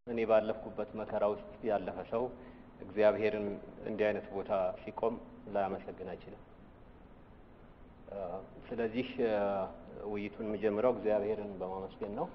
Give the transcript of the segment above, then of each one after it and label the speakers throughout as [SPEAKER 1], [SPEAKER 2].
[SPEAKER 1] እኔ ባለፍኩበት መከራ ውስጥ ያለፈ ሰው እግዚአብሔርን እንዲህ አይነት ቦታ ሲቆም ላያመሰግን አይችልም። ስለዚህ ውይይቱን የሚጀምረው እግዚአብሔርን በማመስገን ነው።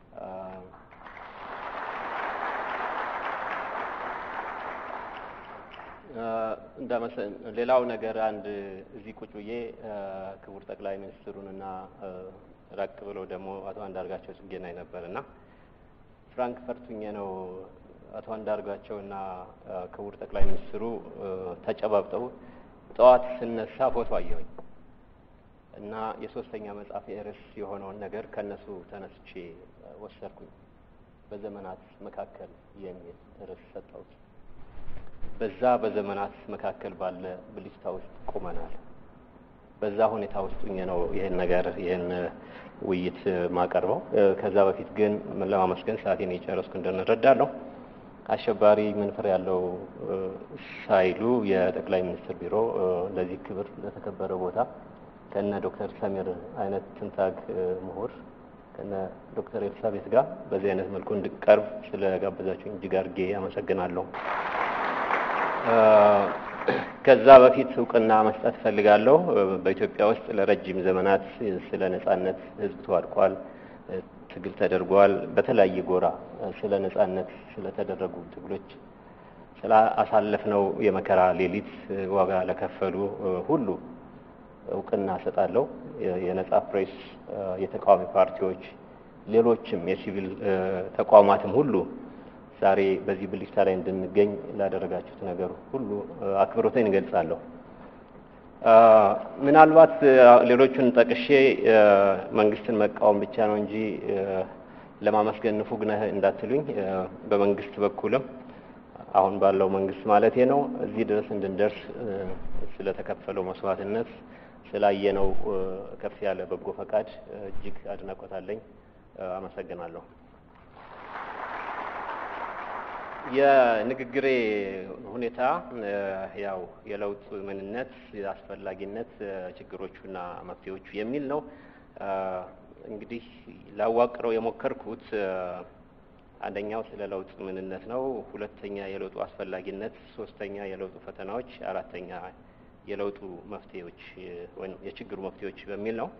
[SPEAKER 1] ሌላው ነገር አንድ እዚህ ቁጭ ብዬ ክቡር ጠቅላይ ሚኒስትሩንና ራቅ ብሎ ደግሞ አቶ አንዳርጋቸው ጽጌን አይ ነበር እና ፍራንክፈርት ሁኜ ነው አቶ አንዳርጋቸውና ክቡር ጠቅላይ ሚኒስትሩ ተጨባብጠው ጠዋት ስነሳ ፎቶ አየሁኝ እና የሶስተኛ መጽሐፍ ርዕስ የሆነውን ነገር ከእነሱ ተነስቼ ወሰድኩኝ። በዘመናት መካከል የሚል ርዕስ ሰጠሁት። በዛ በዘመናት መካከል ባለ ብልጭታ ውስጥ ቆመናል። በዛ ሁኔታ ውስጥ ሁኜ ነው ይህን ነገር ይህን ውይይት ማቀርበው። ከዛ በፊት ግን ለማመስገን ሰዓቴን የጨረስኩ እንደንረዳለሁ። አሸባሪ ምን ፍሬ ያለው ሳይሉ የጠቅላይ ሚኒስትር ቢሮ ለዚህ ክብር ለተከበረ ቦታ ከነ ዶክተር ሰሚር አይነት ትንታግ ምሁር ከነ ዶክተር ኤልሳቤት ጋር በዚህ አይነት መልኩ እንድቀርብ ስለጋበዛችሁኝ እጅግ አድርጌ አመሰግናለሁ። ከዛ በፊት እውቅና መስጠት እፈልጋለሁ። በኢትዮጵያ ውስጥ ለረጅም ዘመናት ስለ ነጻነት ሕዝብ ተዋድቋል፣ ትግል ተደርጓል። በተለያየ ጎራ ስለ ነጻነት ስለተደረጉ ትግሎች ስለ አሳለፍነው የመከራ ሌሊት ዋጋ ለከፈሉ ሁሉ እውቅና እሰጣለሁ። የነጻ ፕሬስ፣ የተቃዋሚ ፓርቲዎች፣ ሌሎችም የሲቪል ተቋማትም ሁሉ ዛሬ በዚህ ብልጭታ ላይ እንድንገኝ ላደረጋችሁት ነገር ሁሉ አክብሮቴን እገልጻለሁ። ምናልባት ሌሎቹን ጠቅሼ መንግስትን መቃወም ብቻ ነው እንጂ ለማመስገን ንፉግ ነህ እንዳትሉኝ፣ በመንግስት በኩልም አሁን ባለው መንግስት ማለቴ ነው እዚህ ድረስ እንድንደርስ ስለተከፈለው መስዋዕትነት ስላየነው ከፍ ያለ በጎ ፈቃድ እጅግ አድናቆት አለኝ። አመሰግናለሁ። የንግግሬ ሁኔታ ያው የለውጥ ምንነት፣ አስፈላጊነት፣ ችግሮቹና መፍትሄዎቹ የሚል ነው። እንግዲህ ላዋቅረው የሞከርኩት አንደኛው ስለ ለውጥ ምንነት ነው። ሁለተኛ የለውጡ አስፈላጊነት፣ ሶስተኛ የለውጡ ፈተናዎች፣ አራተኛ የለውጡ መፍትሄዎች ወይም የችግሩ መፍትሄዎች በሚል ነው።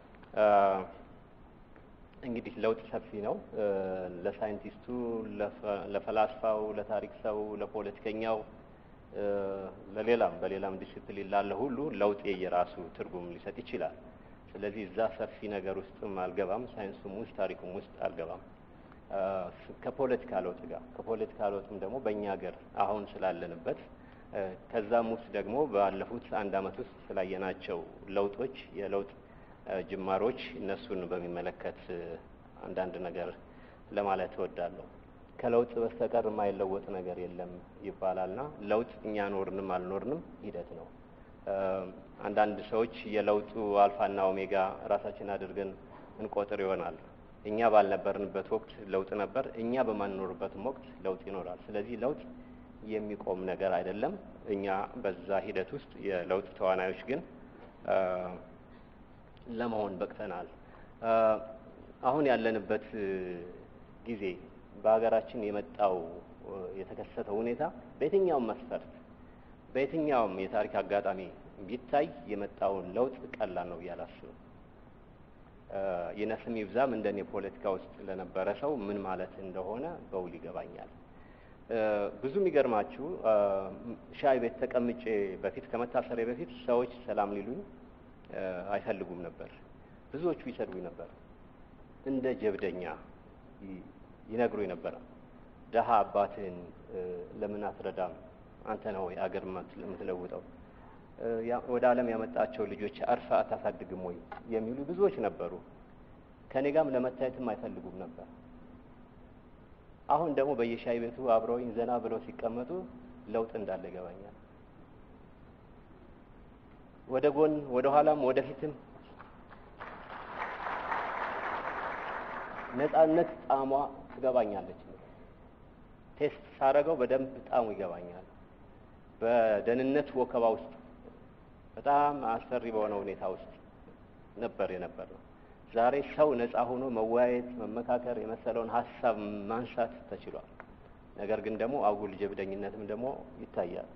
[SPEAKER 1] እንግዲህ ለውጥ ሰፊ ነው። ለሳይንቲስቱ፣ ለፈላስፋው፣ ለታሪክ ሰው፣ ለፖለቲከኛው፣ ለሌላም በሌላም ዲሲፕሊን ላለ ሁሉ ለውጥ የየራሱ ትርጉም ሊሰጥ ይችላል። ስለዚህ እዛ ሰፊ ነገር ውስጥም አልገባም፣ ሳይንሱም ውስጥ ታሪኩም ውስጥ አልገባም። ከፖለቲካ ለውጥ ጋር ከፖለቲካ ለውጥም ደግሞ በእኛ ሀገር አሁን ስላለንበት ከዛም ውስጥ ደግሞ ባለፉት አንድ ዓመት ውስጥ ስላየናቸው ለውጦች የለውጥ ጅማሮች እነሱን በሚመለከት አንዳንድ ነገር ለማለት እወዳለሁ። ከለውጥ በስተቀር የማይለወጥ ነገር የለም ይባላልና ለውጥ እኛ ኖርንም አልኖርንም ሂደት ነው። አንዳንድ ሰዎች የለውጡ አልፋና ኦሜጋ ራሳችን አድርገን እንቆጥር ይሆናል። እኛ ባልነበርንበት ወቅት ለውጥ ነበር፣ እኛ በማንኖርበትም ወቅት ለውጥ ይኖራል። ስለዚህ ለውጥ የሚቆም ነገር አይደለም። እኛ በዛ ሂደት ውስጥ የለውጥ ተዋናዮች ግን ለመሆን በቅተናል። አሁን ያለንበት ጊዜ በሀገራችን የመጣው የተከሰተው ሁኔታ በየትኛውም መስፈርት በየትኛውም የታሪክ አጋጣሚ ቢታይ የመጣውን ለውጥ ቀላል ነው ብዬ አላስብም። ይነስም ይብዛም እንደኔ ፖለቲካ ውስጥ ለነበረ ሰው ምን ማለት እንደሆነ በውል ይገባኛል። ብዙ የሚገርማችሁ ሻይ ቤት ተቀምጬ በፊት ከመታሰሬ በፊት ሰዎች ሰላም ሊሉኝ አይፈልጉም ነበር። ብዙዎቹ ይሰድቡኝ ነበር። እንደ ጀብደኛ ይነግሩኝ ነበረ። ደሀ አባትህን ለምን አትረዳም? አንተ ነው ወይ አገር የምትለውጠው? ወደ ዓለም ያመጣቸው ልጆች አርፋ አታሳድግም ወይ የሚሉ ብዙዎች ነበሩ። ከኔ ጋርም ለመታየትም አይፈልጉም ነበር። አሁን ደግሞ በየሻይ ቤቱ አብረውኝ ዘና ብለው ሲቀመጡ ለውጥ እንዳለ ይገባኛል። ወደ ጎን ወደ ኋላም ወደ ፊትም ነጻነት ጣዕሟ ትገባኛለች። ቴስት ሳረገው በደንብ ጣዕሙ ይገባኛል። በደህንነት ወከባ ውስጥ በጣም አስፈሪ በሆነ ሁኔታ ውስጥ ነበር የነበር ነው። ዛሬ ሰው ነጻ ሆኖ መወያየት፣ መመካከር የመሰለውን ሀሳብ ማንሳት ተችሏል። ነገር ግን ደግሞ አጉል ጀብደኝነትም ደግሞ ይታያል።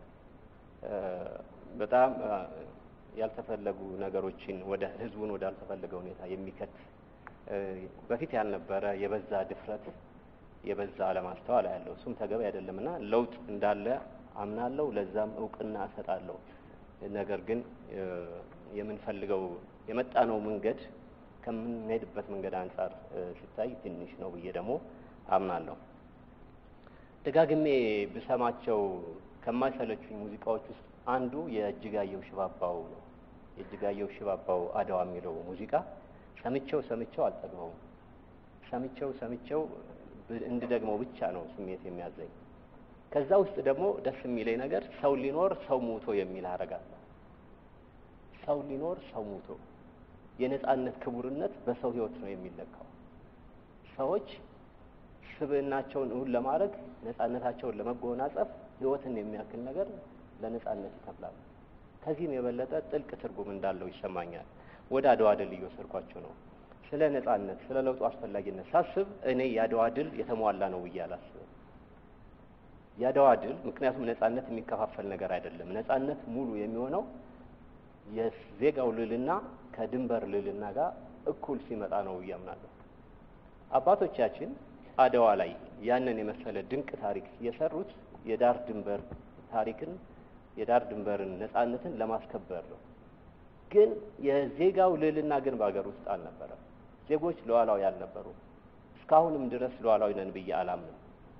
[SPEAKER 1] በጣም ያልተፈለጉ ነገሮችን ወደ ህዝቡን ወደ አልተፈለገ ሁኔታ የሚከት በፊት ያልነበረ የበዛ ድፍረት የበዛ አለማስተዋል ያለው እሱም ተገቢ አይደለም እና ለውጥ እንዳለ አምናለሁ። ለዛም እውቅና እሰጣለሁ። ነገር ግን የምንፈልገው የመጣነው መንገድ ከምንሄድበት መንገድ አንጻር ሲታይ ትንሽ ነው ብዬ ደግሞ አምናለሁ። ደጋግሜ ብሰማቸው ከማይሰለቹኝ ሙዚቃዎች ውስጥ አንዱ የእጅጋየሁ ሽባባው ነው። የእጅጋየሁ ሽባባው አድዋ የሚለው ሙዚቃ ሰምቼው ሰምቼው አልጠግበውም። ሰምቼው ሰምቼው እንድደግመው ብቻ ነው ስሜት የሚያዘኝ። ከዛ ውስጥ ደግሞ ደስ የሚለኝ ነገር ሰው ሊኖር ሰው ሙቶ የሚል ሀረግ አለ። ሰው ሊኖር ሰው ሙቶ የነጻነት ክቡርነት በሰው ህይወት ነው የሚለካው። ሰዎች ስብዕናቸውን እውን ለማድረግ ነጻነታቸውን ለመጎናጸፍ ህይወትን የሚያክል ነገር ለነጻነት ይከፍላሉ። ከዚህም የበለጠ ጥልቅ ትርጉም እንዳለው ይሰማኛል። ወደ አድዋ ድል እየወሰድኳቸው ነው። ስለ ነጻነት፣ ስለ ለውጡ አስፈላጊነት ሳስብ እኔ የአድዋ ድል የተሟላ ነው ብዬ አላስብም። የአድዋ ድል ምክንያቱም ነጻነት የሚከፋፈል ነገር አይደለም። ነጻነት ሙሉ የሚሆነው የዜጋው ልዕልና ከድንበር ልዕልና ጋር እኩል ሲመጣ ነው ብዬ አምናለሁ። አባቶቻችን አድዋ ላይ ያንን የመሰለ ድንቅ ታሪክ የሰሩት የዳር ድንበር ታሪክን የዳር ድንበርን ነጻነትን ለማስከበር ነው። ግን የዜጋው ልዕልና ግን በሀገር ውስጥ አልነበረም። ዜጎች ሉዓላዊ አልነበሩም። እስካሁንም ድረስ ሉዓላዊ ነን ብዬ አላምንም።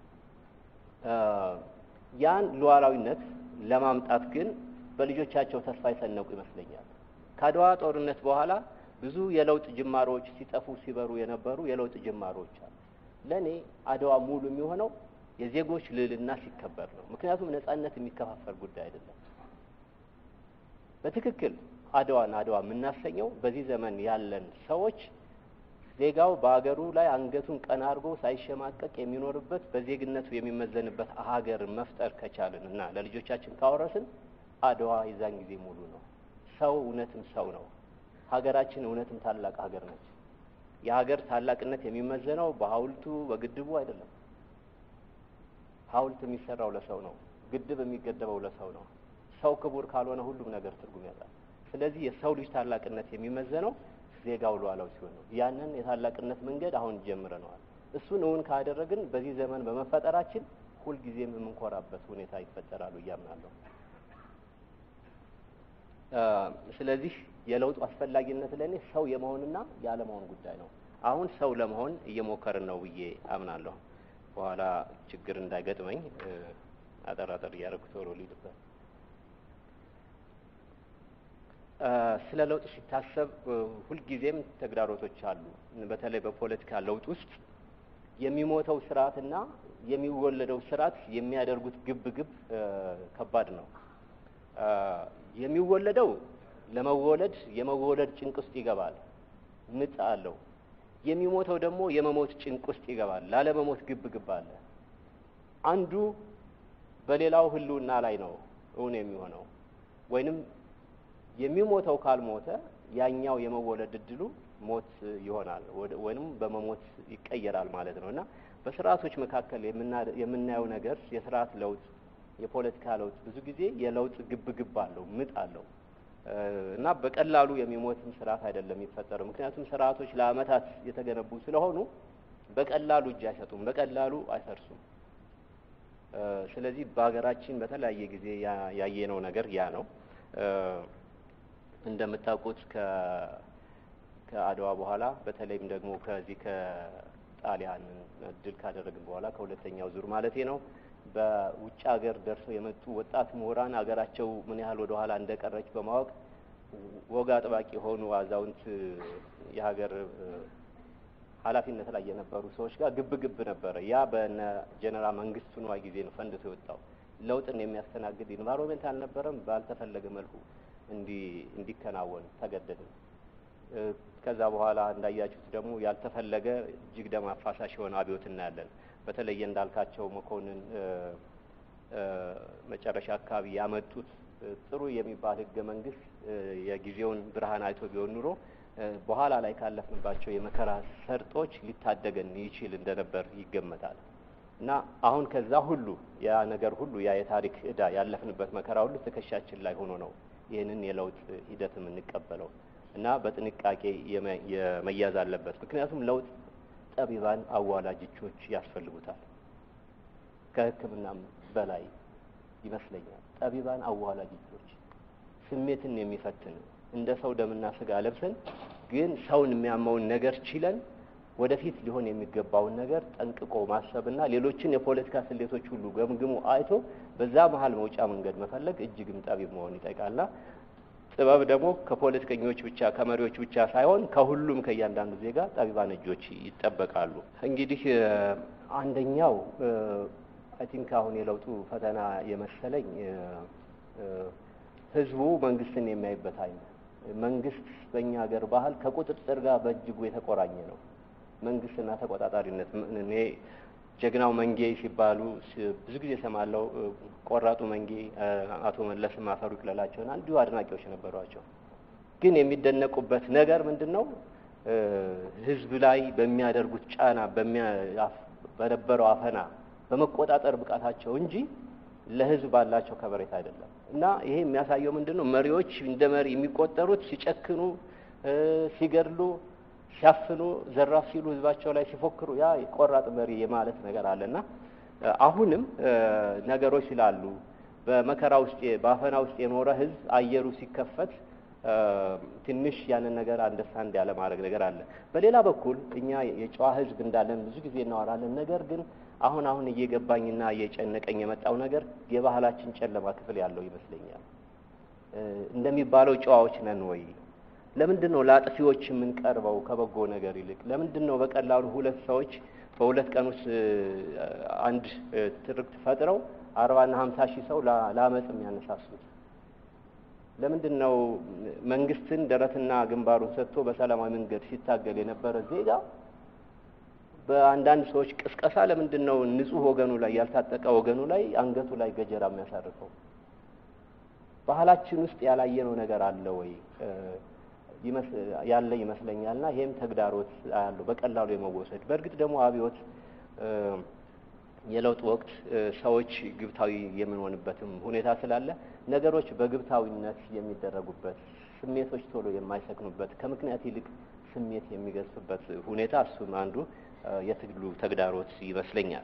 [SPEAKER 1] ያን ሉዓላዊነት ለማምጣት ግን በልጆቻቸው ተስፋ የሰነቁ ይመስለኛል። ከአድዋ ጦርነት በኋላ ብዙ የለውጥ ጅማሮዎች ሲጠፉ ሲበሩ የነበሩ የለውጥ ጅማሮዎች አሉ። ለእኔ አድዋ ሙሉ የሚሆነው የዜጎች ልዕልና ሲከበር ነው። ምክንያቱም ነጻነት የሚከፋፈል ጉዳይ አይደለም። በትክክል አድዋን አድዋ የምናሰኘው በዚህ ዘመን ያለን ሰዎች ዜጋው በሀገሩ ላይ አንገቱን ቀና አድርጎ ሳይሸማቀቅ የሚኖርበት በዜግነቱ የሚመዘንበት ሀገር መፍጠር ከቻልን እና ለልጆቻችን ካወረስን አድዋ የዛን ጊዜ ሙሉ ነው። ሰው እውነትም ሰው ነው። ሀገራችን እውነትም ታላቅ ሀገር ነች። የሀገር ታላቅነት የሚመዘነው በሐውልቱ በግድቡ አይደለም። ሐውልት የሚሰራው ለሰው ነው። ግድብ የሚገደበው ለሰው ነው። ሰው ክቡር ካልሆነ ሁሉም ነገር ትርጉም ያጣል። ስለዚህ የሰው ልጅ ታላቅነት የሚመዘነው ዜጋው ሉዓላዊ ሲሆን ነው። ያንን የታላቅነት መንገድ አሁን ጀምረነዋል። እሱን እውን ካደረግን በዚህ ዘመን በመፈጠራችን ሁልጊዜም የምንኮራበት ሁኔታ ይፈጠራሉ እያምናለሁ። ስለዚህ የለውጡ አስፈላጊነት ለእኔ ሰው የመሆንና ያለመሆን ጉዳይ ነው። አሁን ሰው ለመሆን እየሞከርን ነው ብዬ አምናለሁ። በኋላ ችግር እንዳይገጥመኝ አጠር አጠር እያደረጉ ቶሎ ልሂድበት። ስለ ለውጥ ሲታሰብ ሁልጊዜም ተግዳሮቶች አሉ። በተለይ በፖለቲካ ለውጥ ውስጥ የሚሞተው ስርዓትና የሚወለደው ስርዓት የሚያደርጉት ግብ ግብ ከባድ ነው። የሚወለደው ለመወለድ የመወለድ ጭንቅ ውስጥ ይገባል፣ ምጥ አለው። የሚሞተው ደግሞ የመሞት ጭንቅ ውስጥ ይገባል፣ ላለመሞት ግብ ግብ አለ። አንዱ በሌላው ህልውና ላይ ነው እውን የሚሆነው ወይንም የሚሞተው ካልሞተ ያኛው የመወለድ እድሉ ሞት ይሆናል ወይንም በመሞት ይቀየራል ማለት ነው እና በስርዓቶች መካከል የምናየው ነገር የስርዓት ለውጥ፣ የፖለቲካ ለውጥ ብዙ ጊዜ የለውጥ ግብ ግብ አለው፣ ምጥ አለው እና በቀላሉ የሚሞትም ስርዓት አይደለም የሚፈጠረው። ምክንያቱም ስርዓቶች ለአመታት የተገነቡ ስለሆኑ በቀላሉ እጅ አይሰጡም፣ በቀላሉ አይፈርሱም። ስለዚህ በሀገራችን በተለያየ ጊዜ ያየነው ነገር ያ ነው። እንደምታውቁት ከአድዋ በኋላ በተለይም ደግሞ ከዚህ ከጣሊያን ድል ካደረግን በኋላ ከሁለተኛው ዙር ማለቴ ነው በውጭ ሀገር ደርሰው የመጡ ወጣት ምሁራን ሀገራቸው ምን ያህል ወደ ኋላ እንደቀረች በማወቅ ወግ አጥባቂ የሆኑ አዛውንት የሀገር ኃላፊነት ላይ የነበሩ ሰዎች ጋር ግብ ግብ ነበረ። ያ በነ ጀነራል መንግስቱ ንዋይ ጊዜ ነው ፈንድቶ የወጣው። ለውጥን የሚያስተናግድ ኢንቫይሮንሜንት አልነበረም። ባልተፈለገ መልኩ እንዲከናወን ተገደድን። ከዛ በኋላ እንዳያችሁት ደግሞ ያልተፈለገ እጅግ ደም አፋሳሽ የሆነ አብዮት እናያለን። በተለየ እንዳልካቸው መኮንን መጨረሻ አካባቢ ያመጡት ጥሩ የሚባል ህገ መንግስት የጊዜውን ብርሃን አይቶ ቢሆን ኑሮ በኋላ ላይ ካለፍንባቸው የመከራ ሰርጦች ሊታደገን ይችል እንደነበር ይገመታል። እና አሁን ከዛ ሁሉ ያ ነገር ሁሉ ያ የታሪክ ዕዳ ያለፍንበት መከራ ሁሉ ትከሻችን ላይ ሆኖ ነው ይህንን የለውጥ ሂደት የምንቀበለው እና በጥንቃቄ የመያዝ አለበት። ምክንያቱም ለውጥ ጠቢባን አዋላጆች ያስፈልጉታል። ከሕክምናም በላይ ይመስለኛል። ጠቢባን አዋላጆች ስሜትን የሚፈትን እንደ ሰው ደምና ስጋ ለብሰን ግን ሰውን የሚያመውን ነገር ችለን ወደፊት ሊሆን የሚገባውን ነገር ጠንቅቆ ማሰብና ሌሎችን የፖለቲካ ስሌቶች ሁሉ ገምግሞ አይቶ በዛ መሀል መውጫ መንገድ መፈለግ እጅግም ጠቢብ መሆን ይጠይቃልና ጥበብ ደግሞ ከፖለቲከኞች ብቻ ከመሪዎች ብቻ ሳይሆን ከሁሉም ከእያንዳንዱ ዜጋ ጠቢባን እጆች ይጠበቃሉ። እንግዲህ አንደኛው አይ ቲንክ አሁን የለውጡ ፈተና የመሰለኝ ህዝቡ መንግስትን የሚያይበት አይነት መንግስት በእኛ ሀገር ባህል ከቁጥጥር ጋር በእጅጉ የተቆራኘ ነው። መንግስትና ተቆጣጣሪነት እኔ ጀግናው መንጌ ሲባሉ ብዙ ጊዜ ሰማለው። ቆራጡ መንጌ አቶ መለስም አፈሩ ይቅለላቸውና እንዲሁ አድናቂዎች ነበሯቸው። ግን የሚደነቁበት ነገር ምንድን ነው? ህዝብ ላይ በሚያደርጉት ጫና በነበረው አፈና በመቆጣጠር ብቃታቸው እንጂ ለህዝብ ባላቸው ከበሬታ አይደለም። እና ይሄ የሚያሳየው ምንድን ነው? መሪዎች እንደ መሪ የሚቆጠሩት ሲጨክኑ፣ ሲገድሉ ሲያፍኑ ዘራፍ ሲሉ ህዝባቸው ላይ ሲፎክሩ ያ ቆራጥ መሪ የማለት ነገር አለና አሁንም ነገሮች ስላሉ በመከራ ውስጥ በአፈና ውስጥ የኖረ ህዝብ አየሩ ሲከፈት ትንሽ ያንን ነገር አንደርስታንድ ያለ ማድረግ ነገር አለ። በሌላ በኩል እኛ የጨዋ ህዝብ እንዳለን ብዙ ጊዜ እናወራለን። ነገር ግን አሁን አሁን እየገባኝና እየጨነቀኝ የመጣው ነገር የባህላችን ጨለማ ክፍል ያለው ይመስለኛል። እንደሚባለው ጨዋዎች ነን ወይ? ለምንድን ነው ለአጥፊዎች የምንቀርበው ከበጎ ነገር ይልቅ? ለምንድን ነው በቀላሉ ሁለት ሰዎች በሁለት ቀን ውስጥ አንድ ትርክት ፈጥረው አርባና ሀምሳ ሺህ ሰው ለአመፅ የሚያነሳሱት? ለምንድን ነው መንግስትን ደረትና ግንባሩን ሰጥቶ በሰላማዊ መንገድ ሲታገል የነበረ ዜጋ በአንዳንድ ሰዎች ቅስቀሳ ለምንድን ነው ንጹህ ወገኑ ላይ ያልታጠቀ ወገኑ ላይ አንገቱ ላይ ገጀራ የሚያሳርፈው? ባህላችን ውስጥ ያላየነው ነገር አለ ወይ? ያለ ይመስለኛል። እና ይሄም ተግዳሮት አያለው በቀላሉ የመወሰድ በእርግጥ ደግሞ አብዮት የለውጥ ወቅት ሰዎች ግብታዊ የምንሆንበትም ሁኔታ ስላለ ነገሮች በግብታዊነት የሚደረጉበት ስሜቶች ቶሎ የማይሰክኑበት ከምክንያት ይልቅ ስሜት የሚገዝፍበት ሁኔታ እሱም አንዱ የትግሉ ተግዳሮት ይመስለኛል።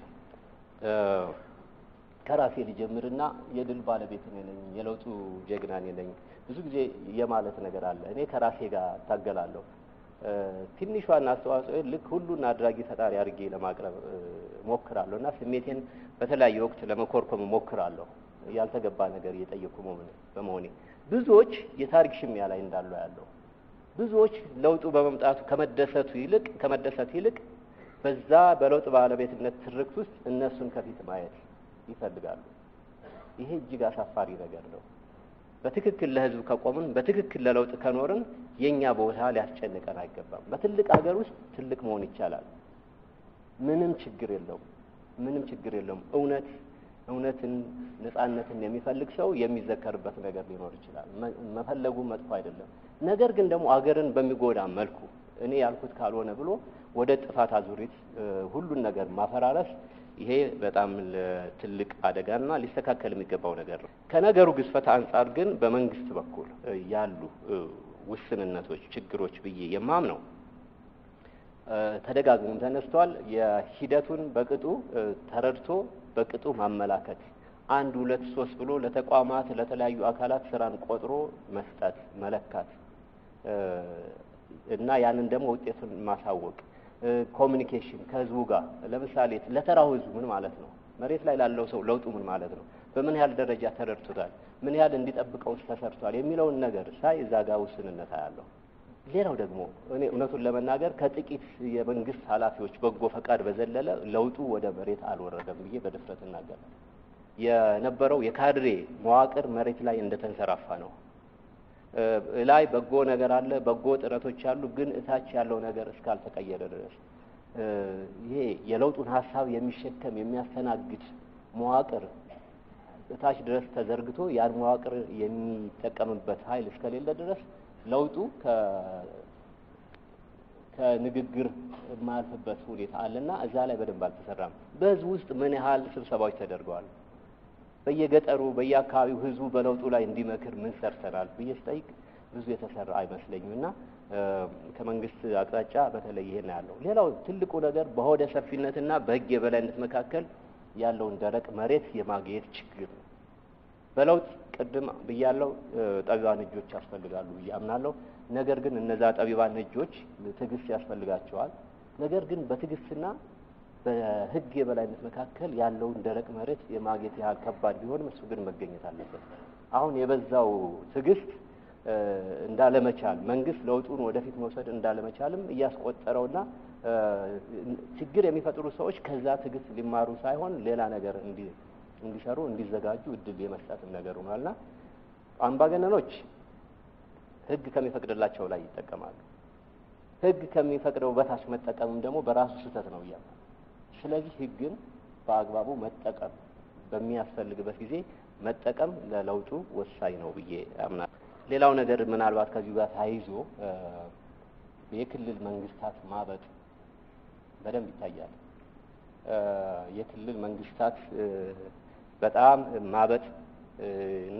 [SPEAKER 1] ከራሴ ልጀምርና የድል ባለቤት እኔ ነኝ፣ የለውጡ ጀግና እኔ ነኝ ብዙ ጊዜ የማለት ነገር አለ። እኔ ከራሴ ጋር እታገላለሁ። ትንሿን አስተዋጽኦ ልክ ሁሉን አድራጊ ፈጣሪ አድርጌ ለማቅረብ ሞክራለሁ እና ስሜቴን በተለያየ ወቅት ለመኮርኮም ሞክራለሁ። ያልተገባ ነገር እየጠየኩ በመሆኔ ብዙዎች የታሪክ ሽሚያ ላይ እንዳሉ ያለው ብዙዎች ለውጡ በመምጣቱ ከመደሰቱ ይልቅ ከመደሰት ይልቅ በዛ በለውጥ ባለቤትነት ትርክት ውስጥ እነሱን ከፊት ማየት ይፈልጋሉ። ይሄ እጅግ አሳፋሪ ነገር ነው። በትክክል ለህዝብ ከቆምን በትክክል ለለውጥ ከኖርን የኛ ቦታ ሊያስጨንቀን አይገባም። በትልቅ ሀገር ውስጥ ትልቅ መሆን ይቻላል። ምንም ችግር የለውም። ምንም ችግር የለውም። እውነት እውነትን ነጻነትን የሚፈልግ ሰው የሚዘከርበት ነገር ሊኖር ይችላል። መፈለጉ መጥፎ አይደለም። ነገር ግን ደግሞ አገርን በሚጎዳ መልኩ እኔ ያልኩት ካልሆነ ብሎ ወደ ጥፋት አዙሪት ሁሉን ነገር ማፈራረስ ይሄ በጣም ትልቅ አደጋና ሊስተካከል የሚገባው ነገር ነው። ከነገሩ ግዝፈት አንጻር ግን በመንግስት በኩል ያሉ ውስንነቶች፣ ችግሮች ብዬ የማምነው ተደጋግሞም ተነስተዋል። የሂደቱን በቅጡ ተረድቶ በቅጡ ማመላከት አንድ ሁለት ሶስት ብሎ ለተቋማት ለተለያዩ አካላት ስራን ቆጥሮ መስጠት መለካት እና ያንን ደግሞ ውጤቱን ማሳወቅ ኮሚኒኬሽን ከህዝቡ ጋር ለምሳሌ ለተራው ህዝቡ ምን ማለት ነው? መሬት ላይ ላለው ሰው ለውጡ ምን ማለት ነው? በምን ያህል ደረጃ ተረድቶታል? ምን ያህል እንዲጠብቀውስ ተሰርቷል? የሚለውን ነገር ሳይ እዛ ጋር ውስንነት አያለሁ። ሌላው ደግሞ እኔ እውነቱን ለመናገር ከጥቂት የመንግስት ኃላፊዎች በጎ ፈቃድ በዘለለ ለውጡ ወደ መሬት አልወረደም ብዬ በድፍረት እናገራለሁ። የነበረው የካድሬ መዋቅር መሬት ላይ እንደተንሰራፋ ነው። ላይ በጎ ነገር አለ፣ በጎ ጥረቶች አሉ። ግን እታች ያለው ነገር እስካልተቀየረ ድረስ ይሄ የለውጡን ሀሳብ የሚሸከም የሚያስተናግድ መዋቅር እታች ድረስ ተዘርግቶ ያን መዋቅር የሚጠቀምበት ኃይል እስከሌለ ድረስ ለውጡ ከንግግር የማያልፍበት ሁኔታ አለና እዛ ላይ በደንብ አልተሰራም። በህዝቡ ውስጥ ምን ያህል ስብሰባዎች ተደርገዋል? በየገጠሩ በየአካባቢው ህዝቡ በለውጡ ላይ እንዲመክር ምን ሰርተናል ብዬ ስጠይቅ ብዙ የተሰራ አይመስለኝም እና ከመንግስት አቅጣጫ በተለይ ይሄን ያለው። ሌላው ትልቁ ነገር በሆደ ሰፊነትና በህግ የበላይነት መካከል ያለውን ደረቅ መሬት የማግኘት ችግር ነው። በለውጥ ቅድም ብያለው ጠቢባን እጆች ያስፈልጋሉ ብዬ አምናለሁ። ነገር ግን እነዛ ጠቢባን እጆች ትዕግስት ያስፈልጋቸዋል። ነገር ግን በትዕግስትና በህግ የበላይነት መካከል ያለውን ደረቅ መሬት የማግኘት ያህል ከባድ ቢሆንም እሱ ግን መገኘት አለበት። አሁን የበዛው ትዕግስት እንዳለመቻል መንግስት ለውጡን ወደፊት መውሰድ እንዳለመቻልም እያስቆጠረውና ችግር የሚፈጥሩ ሰዎች ከዛ ትዕግስት ሊማሩ ሳይሆን ሌላ ነገር እንዲሰሩ እንዲዘጋጁ እድል የመስጠትም ነገር ሆኗልና አምባገነኖች ህግ ከሚፈቅድላቸው ላይ ይጠቀማሉ። ህግ ከሚፈቅደው በታች መጠቀምም ደግሞ በራሱ ስህተት ነው እያለ ስለዚህ ህግን በአግባቡ መጠቀም በሚያስፈልግበት ጊዜ መጠቀም ለለውጡ ወሳኝ ነው ብዬ አምናለሁ። ሌላው ነገር ምናልባት ከዚሁ ጋር ተያይዞ የክልል መንግስታት ማበጥ በደንብ ይታያል። የክልል መንግስታት በጣም ማበጥ እና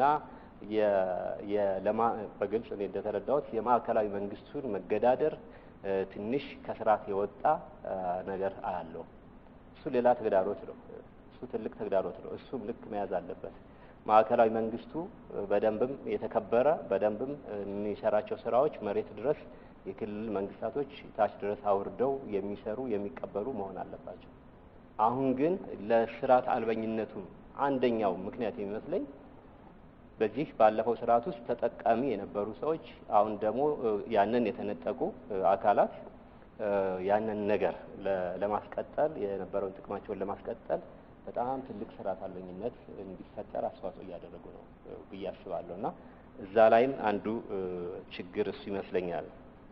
[SPEAKER 1] በግልጽ እኔ እንደተረዳሁት የማዕከላዊ መንግስቱን መገዳደር ትንሽ ከስርዓት የወጣ ነገር አያለው። እሱ ሌላ ተግዳሮት ነው። እሱ ትልቅ ተግዳሮት ነው። እሱም ልክ መያዝ አለበት። ማዕከላዊ መንግስቱ በደንብም የተከበረ በደንብም የሚሰራቸው ስራዎች መሬት ድረስ የክልል መንግስታቶች ታች ድረስ አውርደው የሚሰሩ የሚቀበሉ መሆን አለባቸው። አሁን ግን ለስርዓት አልበኝነቱ አንደኛው ምክንያት የሚመስለኝ በዚህ ባለፈው ስርዓት ውስጥ ተጠቃሚ የነበሩ ሰዎች አሁን ደግሞ ያንን የተነጠቁ አካላት ያንን ነገር ለማስቀጠል የነበረውን ጥቅማቸውን ለማስቀጠል በጣም ትልቅ ስርዓት አልበኝነት እንዲፈጠር አስተዋጽኦ እያደረጉ ነው ብዬ አስባለሁ እና እዛ ላይም አንዱ ችግር እሱ ይመስለኛል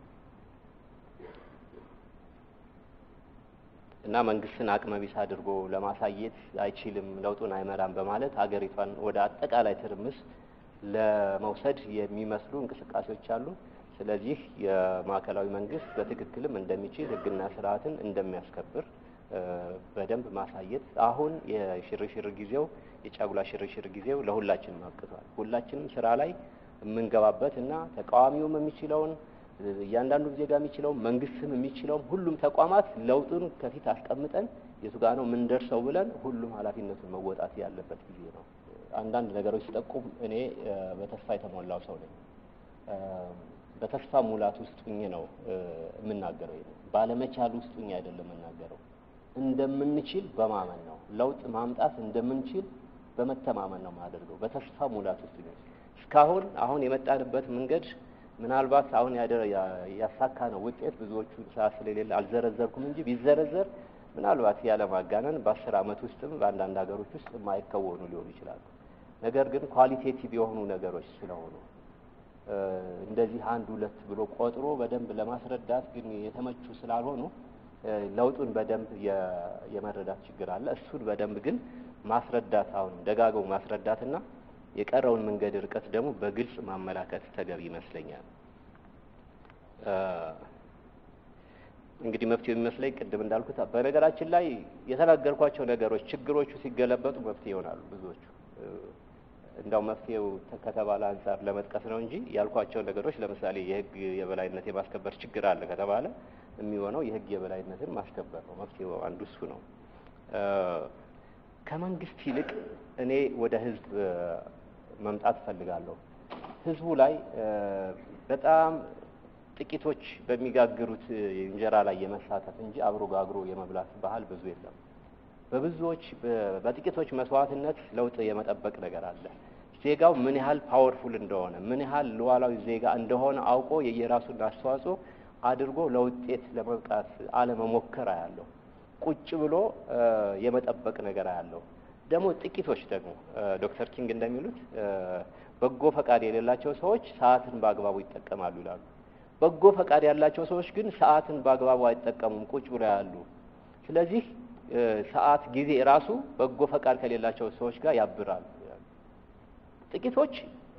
[SPEAKER 1] እና መንግስትን አቅመቢስ አድርጎ ለማሳየት አይችልም፣ ለውጡን አይመራም በማለት ሀገሪቷን ወደ አጠቃላይ ትርምስ ለመውሰድ የሚመስሉ እንቅስቃሴዎች አሉ። ስለዚህ የማዕከላዊ መንግስት በትክክልም እንደሚችል ህግና ስርዓትን እንደሚያስከብር በደንብ ማሳየት አሁን የሽርሽር ጊዜው የጫጉላ ሽርሽር ጊዜው ለሁላችንም አብቅቷል። ሁላችንም ስራ ላይ የምንገባበት እና ተቃዋሚውም የሚችለውን እያንዳንዱ ዜጋ የሚችለውን መንግስትም የሚችለውን ሁሉም ተቋማት ለውጡን ከፊት አስቀምጠን የቱ ጋ ነው የምንደርሰው ብለን ሁሉም ኃላፊነቱን መወጣት ያለበት ጊዜ ነው። አንዳንድ ነገሮች ሲጠቁም እኔ በተስፋ የተሞላው ሰው ነኝ። በተስፋ ሙላት ውስጥ ሁኜ ነው የምናገረው። ባለመቻል ውስጥ ሁኜ አይደለም የምናገረው። እንደምንችል በማመን ነው። ለውጥ ማምጣት እንደምንችል በመተማመን ነው የማደርገው። በተስፋ ሙላት ውስጥ ሁኜ እስካሁን አሁን የመጣንበት መንገድ ምናልባት አሁን ያሳካ ነው ውጤት ብዙዎቹ ሰዓት ስለሌለ አልዘረዘርኩም እንጂ ቢዘረዘር ምናልባት ያለማጋነን በአስር ዓመት ውስጥም በአንዳንድ ሀገሮች ውስጥ የማይከወኑ ሊሆኑ ይችላሉ። ነገር ግን ኳሊቴቲቭ የሆኑ ነገሮች ስለሆኑ እንደዚህ አንድ ሁለት ብሎ ቆጥሮ በደንብ ለማስረዳት ግን የተመቹ ስላልሆኑ ለውጡን በደንብ የመረዳት ችግር አለ። እሱን በደንብ ግን ማስረዳት አሁን ደጋግሞ ማስረዳትና የቀረውን መንገድ ርቀት ደግሞ በግልጽ ማመላከት ተገቢ ይመስለኛል። እንግዲህ መፍትሄው የሚመስለኝ ቅድም እንዳልኩት በነገራችን ላይ የተናገርኳቸው ነገሮች ችግሮቹ ሲገለበጡ መፍትሄ ይሆናሉ ብዙዎቹ። እንዳው መፍትሄው ከተባለ አንጻር ለመጥቀስ ነው እንጂ ያልኳቸው ነገሮች ለምሳሌ የሕግ የበላይነት የማስከበር ችግር አለ ከተባለ የሚሆነው የሕግ የበላይነትን ማስከበር ነው። መፍትሄው አንዱ እሱ ነው። ከመንግስት ይልቅ እኔ ወደ ሕዝብ መምጣት እፈልጋለሁ። ሕዝቡ ላይ በጣም ጥቂቶች በሚጋግሩት እንጀራ ላይ የመሳተፍ እንጂ አብሮ ጋግሮ የመብላት ባህል ብዙ የለም። በብዙዎች በጥቂቶች መስዋዕትነት ለውጥ የመጠበቅ ነገር አለ። ዜጋው ምን ያህል ፓወርፉል እንደሆነ ምን ያህል ሉዓላዊ ዜጋ እንደሆነ አውቆ የየራሱን አስተዋጽኦ አድርጎ ለውጤት ለመብቃት አለመሞከር አያለሁ። ቁጭ ብሎ የመጠበቅ ነገር አያለሁ። ደግሞ ጥቂቶች ደግሞ ዶክተር ኪንግ እንደሚሉት በጎ ፈቃድ የሌላቸው ሰዎች ሰዓትን በአግባቡ ይጠቀማሉ ይላሉ። በጎ ፈቃድ ያላቸው ሰዎች ግን ሰዓትን በአግባቡ አይጠቀሙም፣ ቁጭ ብሎ ያሉ። ስለዚህ ሰዓት ጊዜ ራሱ በጎ ፈቃድ ከሌላቸው ሰዎች ጋር ያብራል። ጥቂቶች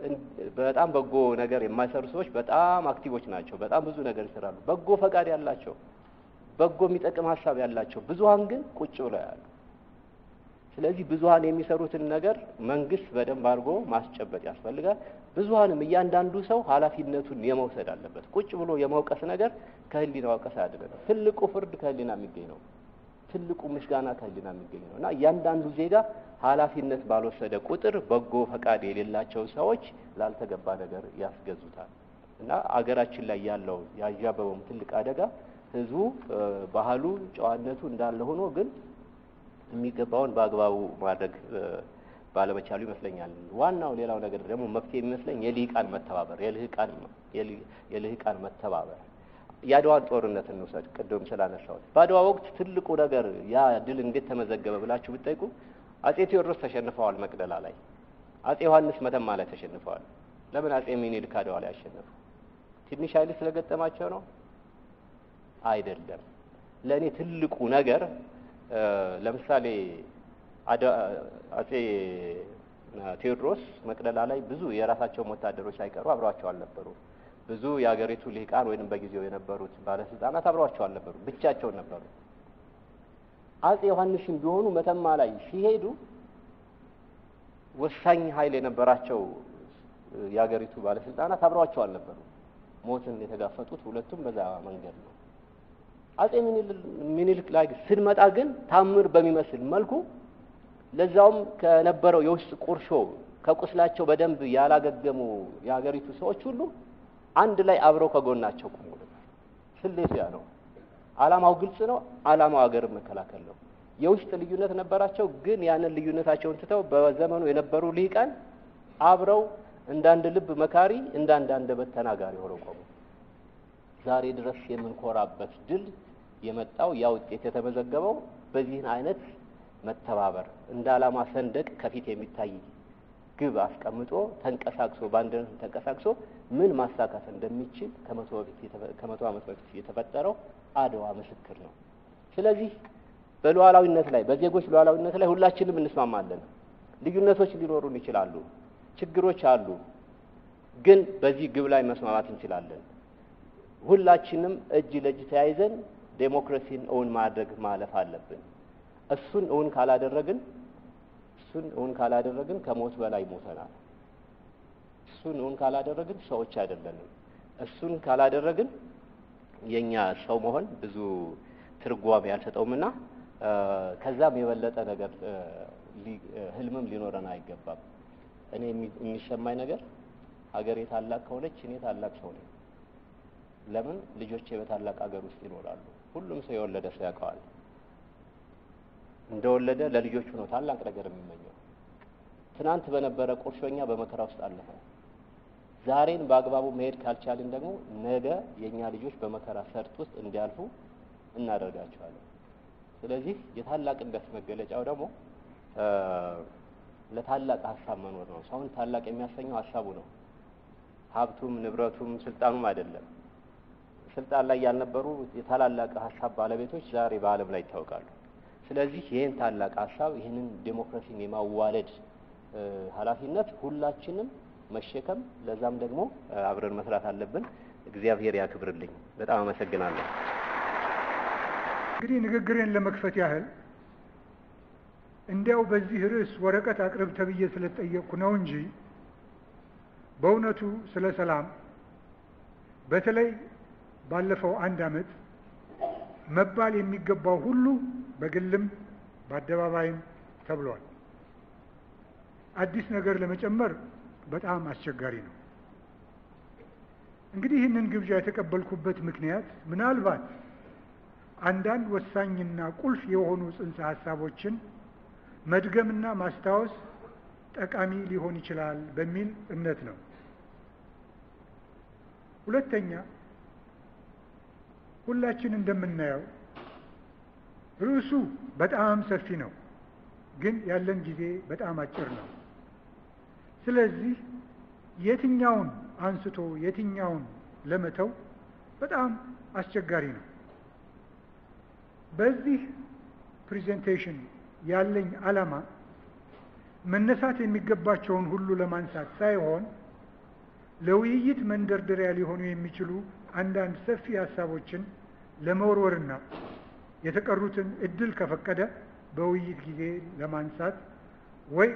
[SPEAKER 1] በጣም በጎ ነገር የማይሰሩ ሰዎች በጣም አክቲቮች ናቸው። በጣም ብዙ ነገር ይሰራሉ። በጎ ፈቃድ ያላቸው፣ በጎ የሚጠቅም ሀሳብ ያላቸው ብዙሀን ግን ቁጭ ብለው ያሉ። ስለዚህ ብዙሀን የሚሰሩትን ነገር መንግስት በደንብ አድርጎ ማስጨበጥ ያስፈልጋል። ብዙሀንም እያንዳንዱ ሰው ኃላፊነቱን የመውሰድ አለበት። ቁጭ ብሎ የመውቀስ ነገር ከህሊና ወቀስ አያድነንም። ትልቁ ፍርድ ከህሊና የሚገኝ ነው። ትልቁ ምስጋና ከህሊና የሚገኝ ነው እና እያንዳንዱ ዜጋ ኃላፊነት ባልወሰደ ቁጥር በጎ ፈቃድ የሌላቸው ሰዎች ላልተገባ ነገር ያስገዙታል እና አገራችን ላይ ያለው ያዣበበውም ትልቅ አደጋ ህዝቡ ባህሉ፣ ጨዋነቱ እንዳለ ሆኖ ግን የሚገባውን በአግባቡ ማድረግ ባለመቻሉ ይመስለኛል። ዋናው ሌላው ነገር ደግሞ መፍትሄ የሚመስለኝ የልሂቃን መተባበር የልሂቃን መተባበር የአድዋን ጦርነት እንውሰድ። ቅድም ስላነሳሁት በአድዋ ወቅት ትልቁ ነገር ያ ድል እንዴት ተመዘገበ ብላችሁ ብትጠይቁ አጼ ቴዎድሮስ ተሸንፈዋል መቅደላ ላይ፣ አጼ ዮሐንስ መተማ ላይ ተሸንፈዋል። ለምን አጼ ሚኒልክ አድዋ ላይ አሸነፉ? ትንሽ ኃይል ስለገጠማቸው ነው? አይደለም። ለእኔ ትልቁ ነገር ለምሳሌ አጼ ቴዎድሮስ መቅደላ ላይ ብዙ የራሳቸውን ወታደሮች ሳይቀሩ አብረዋቸው አልነበሩ። ብዙ የሀገሪቱ ልሂቃን ወይንም በጊዜው የነበሩት ባለስልጣናት አብረዋቸው አልነበሩ፣ ብቻቸውን ነበሩ። አጼ ዮሐንስም ቢሆኑ መተማ ላይ ሲሄዱ ወሳኝ ኃይል የነበራቸው የሀገሪቱ ባለስልጣናት አብረዋቸው አልነበሩ። ሞትን የተጋፈጡት ሁለቱም በዛ መንገድ ነው። አጼ ሚኒልክ ላይ ስንመጣ ግን ታምር በሚመስል መልኩ ለዛውም ከነበረው የውስጥ ቁርሾ ከቁስላቸው በደንብ ያላገገሙ የሀገሪቱ ሰዎች ሁሉ አንድ ላይ አብረው ከጎናቸው ቆሙ። ስሌቱ ያ ነው። ዓላማው ግልጽ ነው። ዓላማው ሀገርን መከላከል ነው። የውስጥ ልዩነት ነበራቸው፣ ግን ያንን ልዩነታቸውን ትተው በዘመኑ የነበሩ ልሂቃን አብረው እንዳንድ ልብ መካሪ፣ እንዳንድ አንደበት ተናጋሪ ሆነው ቆሙ። ዛሬ ድረስ የምንኮራበት ድል የመጣው ያ ውጤት የተመዘገበው በዚህን አይነት መተባበር እንደ ዓላማ ሰንደቅ ከፊት የሚታይ ግብ አስቀምጦ ተንቀሳቅሶ በአንድነት ተንቀሳቅሶ ምን ማሳካት እንደሚችል ከመቶ በፊት ከመቶ ዓመት በፊት የተፈጠረው አድዋ ምስክር ነው። ስለዚህ በሉዓላዊነት ላይ በዜጎች ሉዓላዊነት ላይ ሁላችንም እንስማማለን። ልዩነቶች ሊኖሩን ይችላሉ፣ ችግሮች አሉ። ግን በዚህ ግብ ላይ መስማማት እንችላለን። ሁላችንም እጅ ለእጅ ተያይዘን ዴሞክራሲን እውን ማድረግ ማለፍ አለብን። እሱን እውን ካላደረግን እሱን እውን ካላደረግን ከሞት በላይ ሞተናል። እሱን እውን ካላደረግን ሰዎች አይደለንም። እሱን ካላደረግን የኛ ሰው መሆን ብዙ ትርጓሜ ያልሰጠውምና ከዛም የበለጠ ነገር ህልምም ሊኖረን አይገባም። እኔ የሚሰማኝ ነገር ሀገሬ ታላቅ ከሆነች እኔ ታላቅ ሰው ነኝ። ለምን ልጆቼ በታላቅ ሀገር ውስጥ ይኖራሉ። ሁሉም ሰው የወለደ ሰው ያውቀዋል። እንደወለደ ለልጆቹ ነው ታላቅ ነገር የሚመኘው። ትናንት በነበረ ቁርሾኛ በመከራ ውስጥ አለፈ። ዛሬን በአግባቡ መሄድ ካልቻልን ደግሞ ነገ የእኛ ልጆች በመከራ ሰርጥ ውስጥ እንዲያልፉ እናደርጋቸዋለን። ስለዚህ የታላቅነት መገለጫው ደግሞ ለታላቅ ሀሳብ መኖር ነው። ሰውን ታላቅ የሚያሰኘው ሀሳቡ ነው። ሀብቱም ንብረቱም ስልጣኑም አይደለም። ስልጣን ላይ ያልነበሩ የታላላቅ ሀሳብ ባለቤቶች ዛሬ በዓለም ላይ ይታወቃሉ። ስለዚህ ይህን ታላቅ ሀሳብ ይህንን ዴሞክራሲን የማዋለድ ኃላፊነት ሁላችንም መሸከም ለዛም ደግሞ አብረን መስራት አለብን። እግዚአብሔር ያክብርልኝ። በጣም አመሰግናለሁ።
[SPEAKER 2] እንግዲህ ንግግሬን ለመክፈት ያህል እንዲያው በዚህ ርዕስ ወረቀት አቅርብ ተብዬ ስለተጠየቅኩ ነው እንጂ በእውነቱ ስለ ሰላም በተለይ ባለፈው አንድ ዓመት መባል የሚገባው ሁሉ በግልም በአደባባይም ተብሏል። አዲስ ነገር ለመጨመር በጣም አስቸጋሪ ነው። እንግዲህ ይህንን ግብዣ የተቀበልኩበት ምክንያት ምናልባት አንዳንድ ወሳኝና ቁልፍ የሆኑ ጽንሰ ሀሳቦችን መድገምና ማስታወስ ጠቃሚ ሊሆን ይችላል በሚል እምነት ነው። ሁለተኛ ሁላችን እንደምናየው ርዕሱ በጣም ሰፊ ነው፣ ግን ያለን ጊዜ በጣም አጭር ነው። ስለዚህ የትኛውን አንስቶ የትኛውን ለመተው በጣም አስቸጋሪ ነው። በዚህ ፕሬዘንቴሽን ያለኝ ዓላማ መነሳት የሚገባቸውን ሁሉ ለማንሳት ሳይሆን ለውይይት መንደርደሪያ ሊሆኑ የሚችሉ አንዳንድ ሰፊ ሀሳቦችን ለመወርወርና የተቀሩትን እድል ከፈቀደ በውይይት ጊዜ ለማንሳት ወይ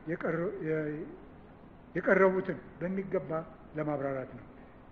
[SPEAKER 2] የቀረቡትን በሚገባ ለማብራራት ነው።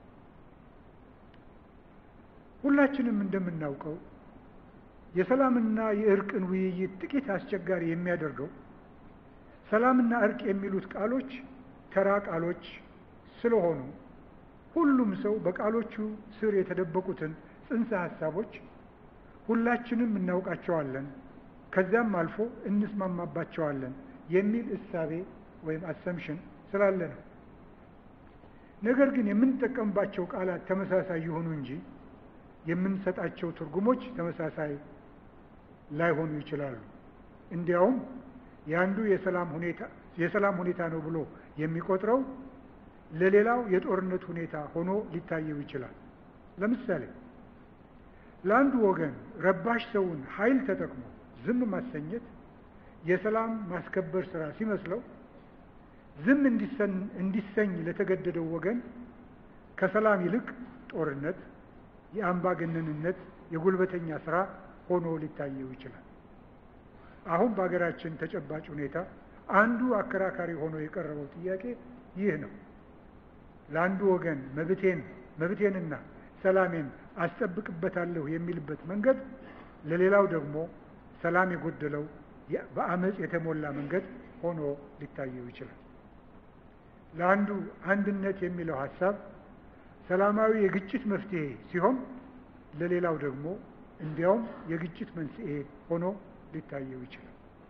[SPEAKER 2] ሁላችንም እንደምናውቀው የሰላምና የእርቅን ውይይት ጥቂት አስቸጋሪ የሚያደርገው ሰላምና እርቅ የሚሉት ቃሎች ተራ ቃሎች ስለሆኑ ሁሉም ሰው በቃሎቹ ስር የተደበቁትን ጽንሰ ሀሳቦች ሁላችንም እናውቃቸዋለን፣ ከዚያም አልፎ እንስማማባቸዋለን የሚል እሳቤ ወይም አሰምሽን ስላለ ነው። ነገር ግን የምንጠቀምባቸው ቃላት ተመሳሳይ ይሆኑ እንጂ የምንሰጣቸው ትርጉሞች ተመሳሳይ ላይሆኑ ይችላሉ። እንዲያውም የአንዱ የሰላም ሁኔታ የሰላም ሁኔታ ነው ብሎ የሚቆጥረው ለሌላው የጦርነት ሁኔታ ሆኖ ሊታየው ይችላል። ለምሳሌ ለአንዱ ወገን ረባሽ ሰውን ኃይል ተጠቅሞ ዝም ማሰኘት የሰላም ማስከበር ስራ ሲመስለው፣ ዝም እንዲሰኝ ለተገደደው ወገን ከሰላም ይልቅ ጦርነት፣ የአምባገነንነት፣ የጉልበተኛ ስራ ሆኖ ሊታየው ይችላል። አሁን በሀገራችን ተጨባጭ ሁኔታ አንዱ አከራካሪ ሆኖ የቀረበው ጥያቄ ይህ ነው። ለአንዱ ወገን መብቴን መብቴንና ሰላሜን አስጠብቅበታለሁ የሚልበት መንገድ ለሌላው ደግሞ ሰላም የጎደለው በአመፅ የተሞላ መንገድ ሆኖ ሊታየው ይችላል። ለአንዱ አንድነት የሚለው ሀሳብ ሰላማዊ የግጭት መፍትሄ ሲሆን፣ ለሌላው ደግሞ እንዲያውም የግጭት መንስኤ ሆኖ ሊታየው ይችላል።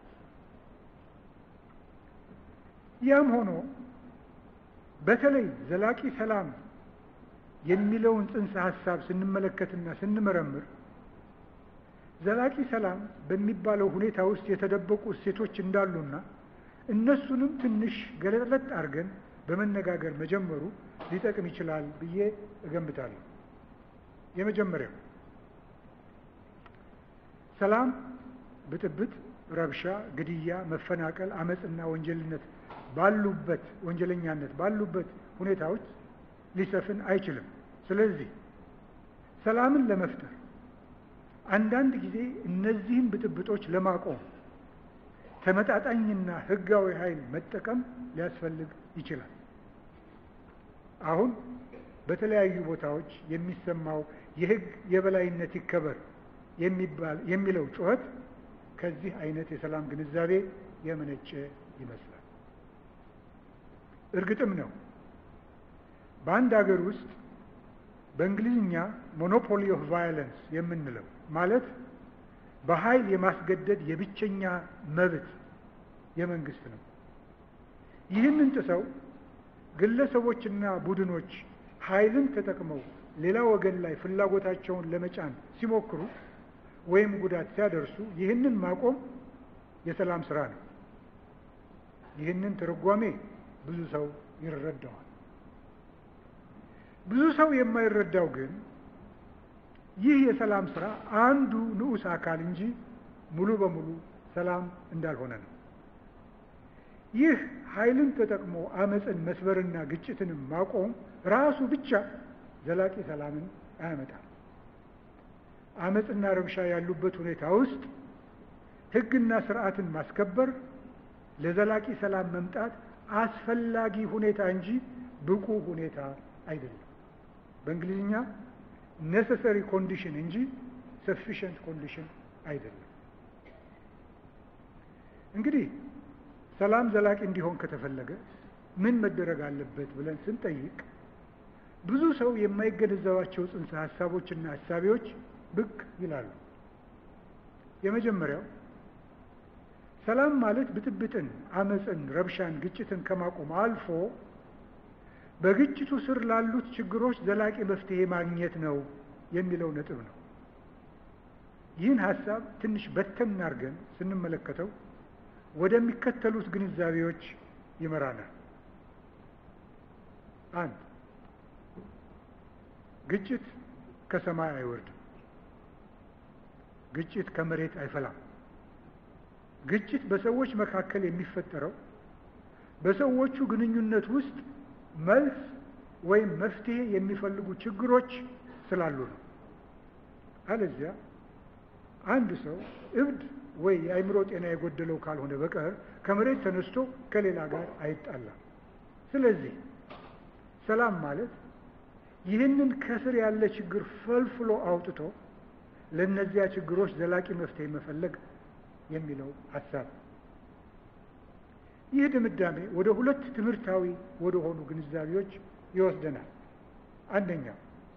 [SPEAKER 2] ያም ሆኖ በተለይ ዘላቂ ሰላም የሚለውን ጽንሰ ሀሳብ ስንመለከትና ስንመረምር ዘላቂ ሰላም በሚባለው ሁኔታ ውስጥ የተደበቁ እሴቶች እንዳሉና እነሱንም ትንሽ ገለጥለጥ አድርገን በመነጋገር መጀመሩ ሊጠቅም ይችላል ብዬ እገምታለሁ። የመጀመሪያው ሰላም ብጥብጥ፣ ረብሻ፣ ግድያ፣ መፈናቀል፣ አመፅና ወንጀልነት ባሉበት ወንጀለኛነት ባሉበት ሁኔታዎች ሊሰፍን አይችልም። ስለዚህ ሰላምን ለመፍጠር አንዳንድ ጊዜ እነዚህን ብጥብጦች ለማቆም ተመጣጣኝና ሕጋዊ ኃይል መጠቀም ሊያስፈልግ ይችላል። አሁን በተለያዩ ቦታዎች የሚሰማው የሕግ የበላይነት ይከበር የሚባል የሚለው ጩኸት ከዚህ አይነት የሰላም ግንዛቤ የመነጨ ይመስላል። እርግጥም ነው በአንድ ሀገር ውስጥ በእንግሊዝኛ ሞኖፖሊ ኦፍ ቫዮለንስ የምንለው ማለት በኃይል የማስገደድ የብቸኛ መብት የመንግስት ነው። ይህንን ጥሰው ግለሰቦችና ቡድኖች ኃይልን ተጠቅመው ሌላ ወገን ላይ ፍላጎታቸውን ለመጫን ሲሞክሩ ወይም ጉዳት ሲያደርሱ ይህንን ማቆም የሰላም ስራ ነው። ይህንን ትርጓሜ ብዙ ሰው ይረዳዋል። ብዙ ሰው የማይረዳው ግን ይህ የሰላም ስራ አንዱ ንዑስ አካል እንጂ ሙሉ በሙሉ ሰላም እንዳልሆነ ነው። ይህ ኃይልን ተጠቅሞ አመፅን መስበርና ግጭትንም ማቆም ራሱ ብቻ ዘላቂ ሰላምን አያመጣም። አመፅና ረብሻ ያሉበት ሁኔታ ውስጥ ሕግና ስርዓትን ማስከበር ለዘላቂ ሰላም መምጣት አስፈላጊ ሁኔታ እንጂ ብቁ ሁኔታ አይደለም። በእንግሊዝኛ ኔሰሰሪ ኮንዲሽን እንጂ ሰፊሽንት ኮንዲሽን አይደለም። እንግዲህ ሰላም ዘላቂ እንዲሆን ከተፈለገ ምን መደረግ አለበት ብለን ስንጠይቅ ብዙ ሰው የማይገነዘባቸው ጽንሰ ሀሳቦችና ሀሳቢዎች ብቅ ይላሉ። የመጀመሪያው ሰላም ማለት ብጥብጥን፣ አመፅን፣ ረብሻን፣ ግጭትን ከማቆም አልፎ በግጭቱ ስር ላሉት ችግሮች ዘላቂ መፍትሄ ማግኘት ነው የሚለው ነጥብ ነው። ይህን ሀሳብ ትንሽ በተን አድርገን ስንመለከተው ወደሚከተሉት ግንዛቤዎች ይመራናል። አንድ ግጭት ከሰማይ አይወርድም። ግጭት ከመሬት አይፈላም። ግጭት በሰዎች መካከል የሚፈጠረው በሰዎቹ ግንኙነት ውስጥ መልስ ወይም መፍትሄ የሚፈልጉ ችግሮች ስላሉ ነው። አለዚያ አንድ ሰው እብድ ወይ የአእምሮ ጤና የጎደለው ካልሆነ በቀር ከመሬት ተነስቶ ከሌላ ጋር አይጣላም። ስለዚህ ሰላም ማለት ይህንን ከስር ያለ ችግር ፈልፍሎ አውጥቶ ለእነዚያ ችግሮች ዘላቂ መፍትሄ መፈለግ የሚለው ሀሳብ። ይህ ድምዳሜ ወደ ሁለት ትምህርታዊ ወደ ሆኑ ግንዛቤዎች ይወስደናል። አንደኛው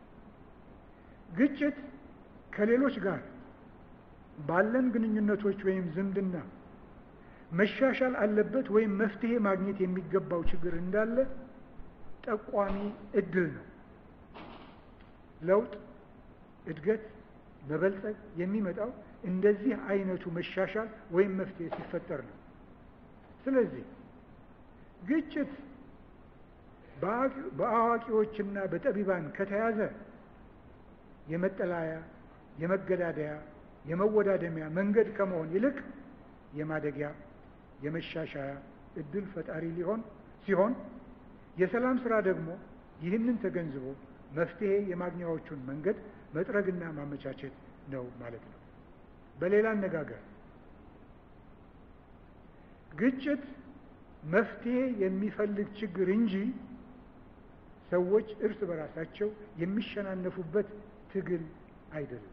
[SPEAKER 2] ግጭት ከሌሎች ጋር ባለን ግንኙነቶች ወይም ዝምድና መሻሻል አለበት ወይም መፍትሄ ማግኘት የሚገባው ችግር እንዳለ ጠቋሚ እድል ነው። ለውጥ፣ እድገት፣ መበልጸግ የሚመጣው እንደዚህ አይነቱ መሻሻል ወይም መፍትሄ ሲፈጠር ነው። ስለዚህ ግጭት በአዋቂዎችና በጠቢባን ከተያዘ የመጠላያ፣ የመገዳደያ፣ የመወዳደሚያ መንገድ ከመሆን ይልቅ የማደጊያ፣ የመሻሻያ እድል ፈጣሪ ሊሆን ሲሆን የሰላም ስራ ደግሞ ይህንን ተገንዝቦ መፍትሄ የማግኛዎቹን መንገድ መጥረግና ማመቻቸት ነው ማለት ነው። በሌላ አነጋገር ግጭት መፍትሄ የሚፈልግ ችግር እንጂ ሰዎች እርስ በራሳቸው የሚሸናነፉበት ትግል አይደለም።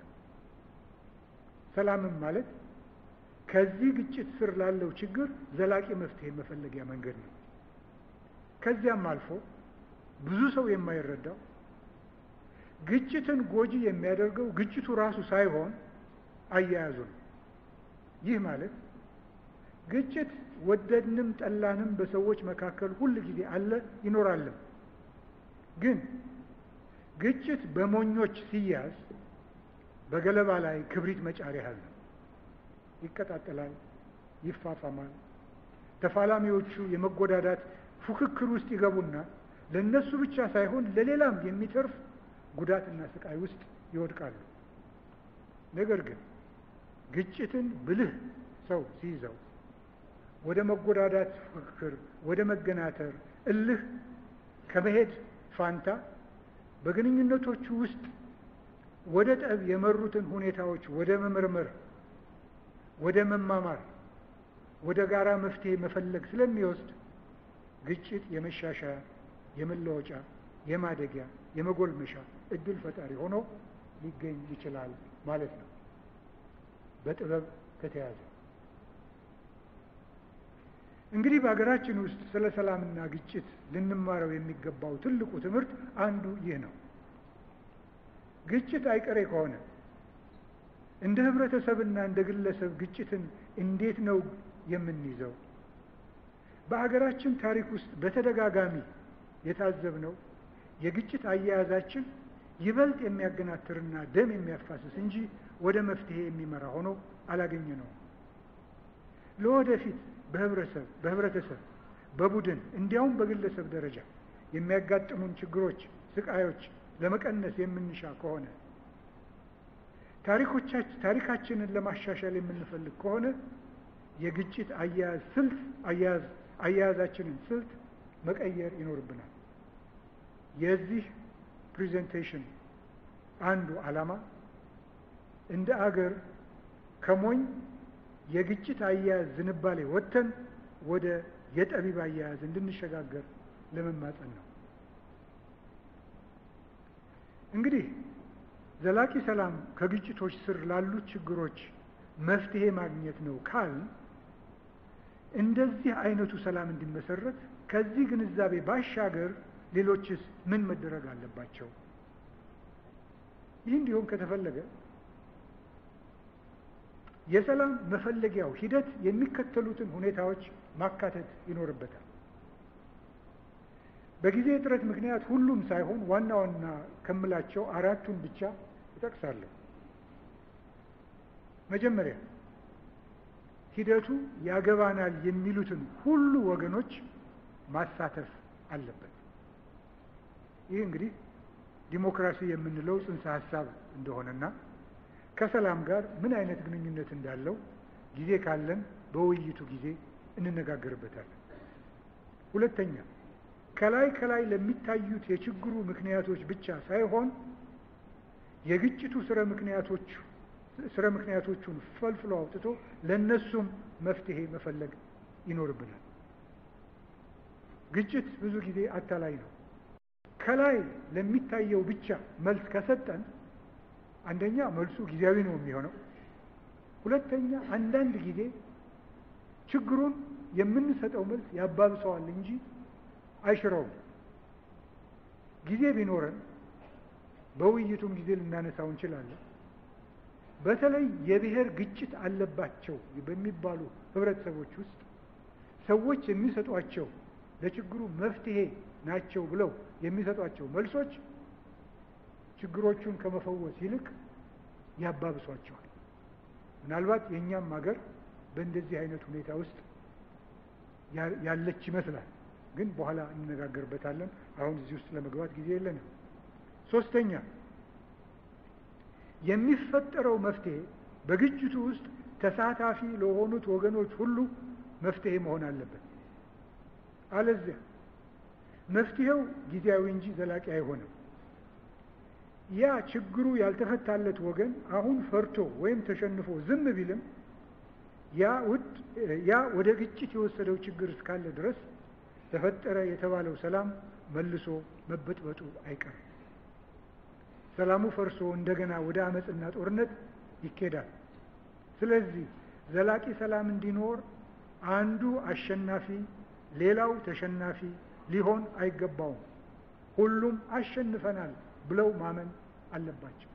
[SPEAKER 2] ሰላምም ማለት ከዚህ ግጭት ስር ላለው ችግር ዘላቂ መፍትሄ መፈለጊያ መንገድ ነው። ከዚያም አልፎ ብዙ ሰው የማይረዳው ግጭትን ጎጂ የሚያደርገው ግጭቱ ራሱ ሳይሆን አያያዙ ነው። ይህ ማለት ግጭት ወደድንም ጠላንም በሰዎች መካከል ሁል ጊዜ አለ ይኖራልም። ግን ግጭት በሞኞች ሲያዝ በገለባ ላይ ክብሪት መጫር ያህል ነው። ይቀጣጠላል፣ ይፋፋማል። ተፋላሚዎቹ የመጎዳዳት ፉክክር ውስጥ ይገቡና ለእነሱ ብቻ ሳይሆን ለሌላም የሚተርፍ ጉዳትና ስቃይ ውስጥ ይወድቃሉ። ነገር ግን ግጭትን ብልህ ሰው ሲይዘው ወደ መጎዳዳት ፉክክር፣ ወደ መገናተር፣ እልህ ከመሄድ ፋንታ በግንኙነቶቹ ውስጥ ወደ ጠብ የመሩትን ሁኔታዎች ወደ መመርመር፣ ወደ መማማር፣ ወደ ጋራ መፍትሄ መፈለግ ስለሚወስድ ግጭት የመሻሻያ፣ የመለወጫ፣ የማደጊያ፣ የመጎልመሻ እድል ፈጣሪ ሆኖ ሊገኝ ይችላል ማለት ነው በጥበብ ከተያዘ። እንግዲህ በሀገራችን ውስጥ ስለ ሰላምና ግጭት ልንማረው የሚገባው ትልቁ ትምህርት አንዱ ይህ ነው። ግጭት አይቀሬ ከሆነ እንደ ህብረተሰብና እንደ ግለሰብ ግጭትን እንዴት ነው የምንይዘው? በሀገራችን ታሪክ ውስጥ በተደጋጋሚ የታዘብነው የግጭት አያያዛችን ይበልጥ የሚያገናትርና ደም የሚያፋስስ እንጂ ወደ መፍትሄ የሚመራ ሆኖ አላገኘ ነው። ለወደፊት በህብረተሰብ በህብረተሰብ በቡድን እንዲያውም በግለሰብ ደረጃ የሚያጋጥሙን ችግሮች፣ ስቃዮች ለመቀነስ የምንሻ ከሆነ ታሪኮቻችን ታሪካችንን ለማሻሻል የምንፈልግ ከሆነ የግጭት አያያዝ ስልት አያያዝ አያያዛችንን ስልት መቀየር ይኖርብናል። የዚህ ፕሬዘንቴሽን አንዱ ዓላማ እንደ አገር ከሞኝ የግጭት አያያዝ ዝንባሌ ወጥተን ወደ የጠቢብ አያያዝ እንድንሸጋገር ለመማጸን ነው። እንግዲህ ዘላቂ ሰላም ከግጭቶች ስር ላሉት ችግሮች መፍትሄ ማግኘት ነው ካል እንደዚህ አይነቱ ሰላም እንዲመሰረት ከዚህ ግንዛቤ ባሻገር ሌሎችስ ምን መደረግ አለባቸው? ይህ እንዲሆን ከተፈለገ የሰላም መፈለጊያው ሂደት የሚከተሉትን ሁኔታዎች ማካተት ይኖርበታል። በጊዜ እጥረት ምክንያት ሁሉም ሳይሆን ዋና ዋና ከምላቸው አራቱን ብቻ እጠቅሳለሁ። መጀመሪያ ሂደቱ ያገባናል የሚሉትን ሁሉ ወገኖች ማሳተፍ አለበት። ይህ እንግዲህ ዲሞክራሲ የምንለው ጽንሰ ሀሳብ እንደሆነና ከሰላም ጋር ምን አይነት ግንኙነት እንዳለው ጊዜ ካለን በውይይቱ ጊዜ እንነጋገርበታለን። ሁለተኛ ከላይ ከላይ ለሚታዩት የችግሩ ምክንያቶች ብቻ ሳይሆን የግጭቱ ስረ ምክንያቶቹ ስረ ምክንያቶቹን ፈልፍሎ አውጥቶ ለእነሱም መፍትሄ መፈለግ ይኖርብናል። ግጭት ብዙ ጊዜ አታላይ ነው። ከላይ ለሚታየው ብቻ መልስ ከሰጠን አንደኛ መልሱ ጊዜያዊ ነው የሚሆነው። ሁለተኛ አንዳንድ ጊዜ ችግሩን የምንሰጠው መልስ ያባብሰዋል እንጂ አይሽረውም። ጊዜ ቢኖረን በውይይቱም ጊዜ ልናነሳው እንችላለን። በተለይ የብሔር ግጭት አለባቸው በሚባሉ ህብረተሰቦች ውስጥ ሰዎች የሚሰጧቸው ለችግሩ መፍትሄ ናቸው ብለው የሚሰጧቸው መልሶች ችግሮቹን ከመፈወስ ይልቅ ያባብሷቸዋል። ምናልባት የእኛም ሀገር በእንደዚህ አይነት ሁኔታ ውስጥ ያለች ይመስላል። ግን በኋላ እንነጋገርበታለን። አሁን እዚህ ውስጥ ለመግባት ጊዜ የለንም። ሶስተኛ የሚፈጠረው መፍትሄ በግጭቱ ውስጥ ተሳታፊ ለሆኑት ወገኖች ሁሉ መፍትሄ መሆን አለበት። አለዚያ መፍትሄው ጊዜያዊ እንጂ ዘላቂ አይሆንም። ያ ችግሩ ያልተፈታለት ወገን አሁን ፈርቶ ወይም ተሸንፎ ዝም ቢልም ያ ውድ ያ ወደ ግጭት የወሰደው ችግር እስካለ ድረስ ተፈጠረ የተባለው ሰላም መልሶ መበጥበጡ አይቀርም። ሰላሙ ፈርሶ እንደገና ወደ አመፅና ጦርነት ይኬዳል። ስለዚህ ዘላቂ ሰላም እንዲኖር አንዱ አሸናፊ ሌላው ተሸናፊ ሊሆን አይገባውም። ሁሉም አሸንፈናል ብለው ማመን አለባቸው።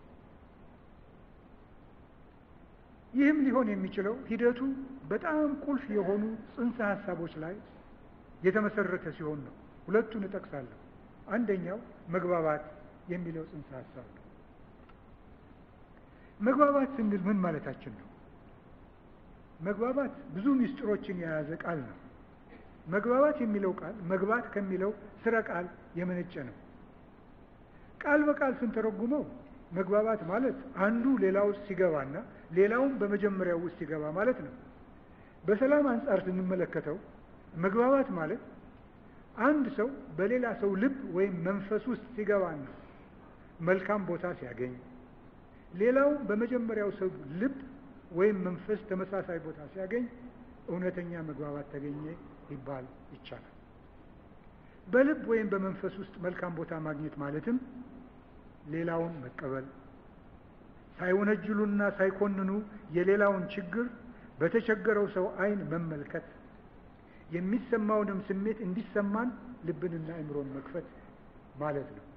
[SPEAKER 2] ይህም ሊሆን የሚችለው ሂደቱ በጣም ቁልፍ የሆኑ ጽንሰ ሀሳቦች ላይ የተመሰረተ ሲሆን ነው። ሁለቱን እጠቅሳለሁ። አንደኛው መግባባት የሚለው ጽንሰ ሀሳብ ነው። መግባባት ስንል ምን ማለታችን ነው? መግባባት ብዙ ምስጢሮችን የያዘ ቃል ነው። መግባባት የሚለው ቃል መግባት ከሚለው ስረ ቃል የመነጨ ነው። ቃል በቃል ስንተረጉመው መግባባት ማለት አንዱ ሌላው ውስጥ ሲገባና ሌላውም በመጀመሪያው ውስጥ ሲገባ ማለት ነው። በሰላም አንጻር ስንመለከተው መግባባት ማለት አንድ ሰው በሌላ ሰው ልብ ወይም መንፈስ ውስጥ ሲገባና መልካም ቦታ ሲያገኝ፣ ሌላው በመጀመሪያው ሰው ልብ ወይም መንፈስ ተመሳሳይ ቦታ ሲያገኝ እውነተኛ መግባባት ተገኘ ሊባል ይቻላል። በልብ ወይም በመንፈስ ውስጥ መልካም ቦታ ማግኘት ማለትም ሌላውን መቀበል፣ ሳይወነጅሉና ሳይኮንኑ የሌላውን ችግር በተቸገረው ሰው ዓይን መመልከት፣ የሚሰማውንም ስሜት እንዲሰማን ልብንና አእምሮን መክፈት ማለት ነው።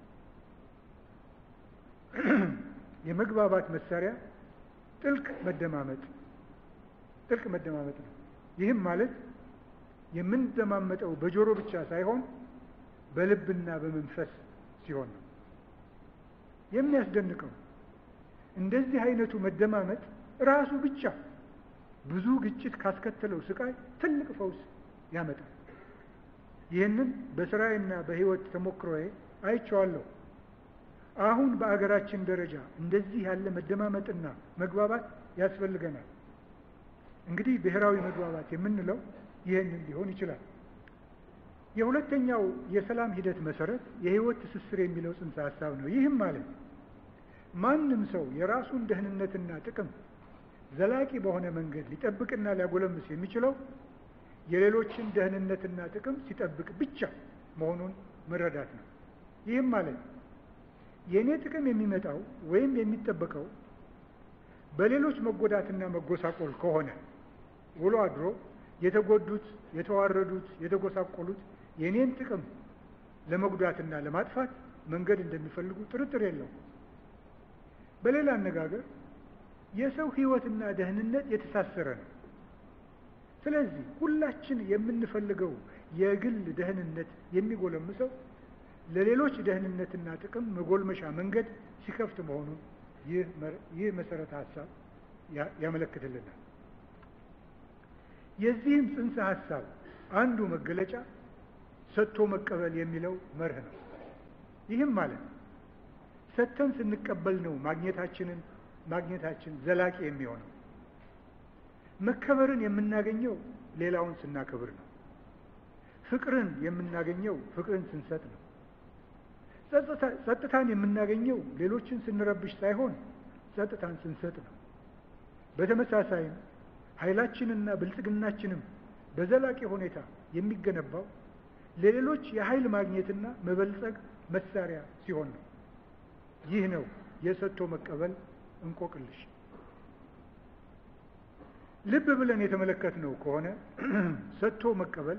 [SPEAKER 2] የመግባባት መሳሪያ ጥልቅ መደማመጥ ጥልቅ መደማመጥ ነው። ይህም ማለት የምንደማመጠው በጆሮ ብቻ ሳይሆን በልብና በመንፈስ ሲሆን ነው። የሚያስደንቀው እንደዚህ አይነቱ መደማመጥ ራሱ ብቻ ብዙ ግጭት ካስከተለው ስቃይ ትልቅ ፈውስ ያመጣል። ይህንን በስራዬና በሕይወት ተሞክሮዬ አይቼዋለሁ። አሁን በአገራችን ደረጃ እንደዚህ ያለ መደማመጥና መግባባት ያስፈልገናል። እንግዲህ ብሔራዊ መግባባት የምንለው ይህንን ሊሆን ይችላል። የሁለተኛው የሰላም ሂደት መሰረት የህይወት ትስስር የሚለው ጽንሰ ሀሳብ ነው። ይህም ማለት ማንም ሰው የራሱን ደህንነትና ጥቅም ዘላቂ በሆነ መንገድ ሊጠብቅና ሊያጎለምስ የሚችለው የሌሎችን ደህንነትና ጥቅም ሲጠብቅ ብቻ መሆኑን መረዳት ነው። ይህም ማለት የእኔ ጥቅም የሚመጣው ወይም የሚጠበቀው በሌሎች መጎዳትና መጎሳቆል ከሆነ ውሎ አድሮ የተጎዱት፣ የተዋረዱት፣ የተጎሳቆሉት የእኔን ጥቅም ለመጉዳትና ለማጥፋት መንገድ እንደሚፈልጉ ጥርጥር የለውም። በሌላ አነጋገር የሰው ህይወትና ደህንነት የተሳሰረ ነው። ስለዚህ ሁላችን የምንፈልገው የግል ደህንነት የሚጎለምሰው ለሌሎች ደህንነትና ጥቅም መጎልመሻ መንገድ ሲከፍት መሆኑን ይህ መሰረተ ሀሳብ ያመለክትልናል። የዚህም ጽንሰ ሀሳብ አንዱ መገለጫ ሰጥቶ መቀበል የሚለው መርህ ነው። ይህም ማለት ሰጥተን ስንቀበል ነው ማግኘታችንን ማግኘታችን ዘላቂ የሚሆነው። መከበርን የምናገኘው ሌላውን ስናከብር ነው። ፍቅርን የምናገኘው ፍቅርን ስንሰጥ ነው። ጸጥታን የምናገኘው ሌሎችን ስንረብሽ ሳይሆን ጸጥታን ስንሰጥ ነው። በተመሳሳይም ኃይላችንና ብልጽግናችንም በዘላቂ ሁኔታ የሚገነባው ለሌሎች የኃይል ማግኘትና መበልጸግ መሳሪያ ሲሆን ነው። ይህ ነው የሰጥቶ መቀበል እንቆቅልሽ። ልብ ብለን የተመለከትነው ከሆነ ሰጥቶ መቀበል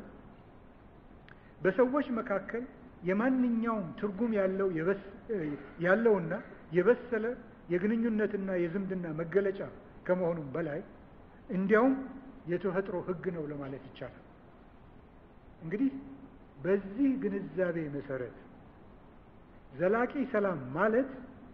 [SPEAKER 2] በሰዎች መካከል የማንኛውም ትርጉም ያለው ያለውና የበሰለ የግንኙነትና የዝምድና መገለጫ ከመሆኑም በላይ እንዲያውም የተፈጥሮ ሕግ ነው ለማለት ይቻላል። እንግዲህ በዚህ ግንዛቤ መሰረት ዘላቂ ሰላም ማለት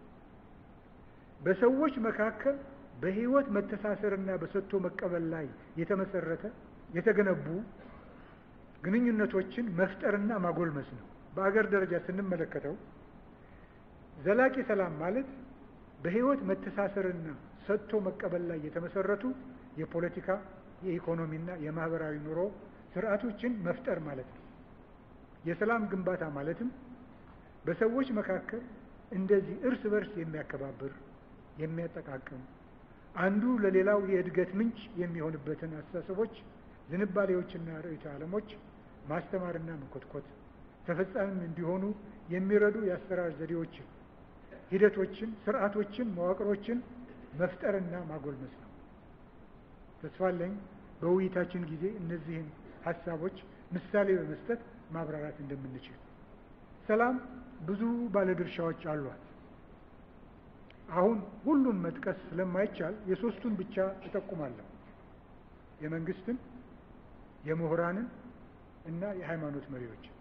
[SPEAKER 2] በሰዎች መካከል በሕይወት መተሳሰርና በሰጥቶ መቀበል ላይ የተመሰረተ የተገነቡ ግንኙነቶችን መፍጠርና ማጎልመስ ነው። በአገር ደረጃ ስንመለከተው ዘላቂ ሰላም ማለት በሕይወት መተሳሰርና ሰጥቶ መቀበል ላይ የተመሰረቱ የፖለቲካ፣ የኢኮኖሚና የማህበራዊ ኑሮ ስርዓቶችን መፍጠር ማለት ነው። የሰላም ግንባታ ማለትም በሰዎች መካከል እንደዚህ እርስ በርስ የሚያከባብር የሚያጠቃቅም አንዱ ለሌላው የእድገት ምንጭ የሚሆንበትን አስተሳሰቦች፣ ዝንባሌዎችና ርዕዮተ ዓለሞች ማስተማርና መኮትኮት ተፈጻሚም እንዲሆኑ የሚረዱ የአሰራር ዘዴዎችን፣ ሂደቶችን፣ ስርዓቶችን፣ መዋቅሮችን መፍጠርና ማጎልመስ ነው። ተስፋለኝ በውይይታችን ጊዜ እነዚህን ሀሳቦች ምሳሌ በመስጠት ማብራራት እንደምንችል። ሰላም ብዙ ባለድርሻዎች አሏት። አሁን ሁሉን መጥቀስ ስለማይቻል የሶስቱን ብቻ እጠቁማለሁ። የመንግስትን፣ የምሁራንን እና የሃይማኖት መሪዎችን።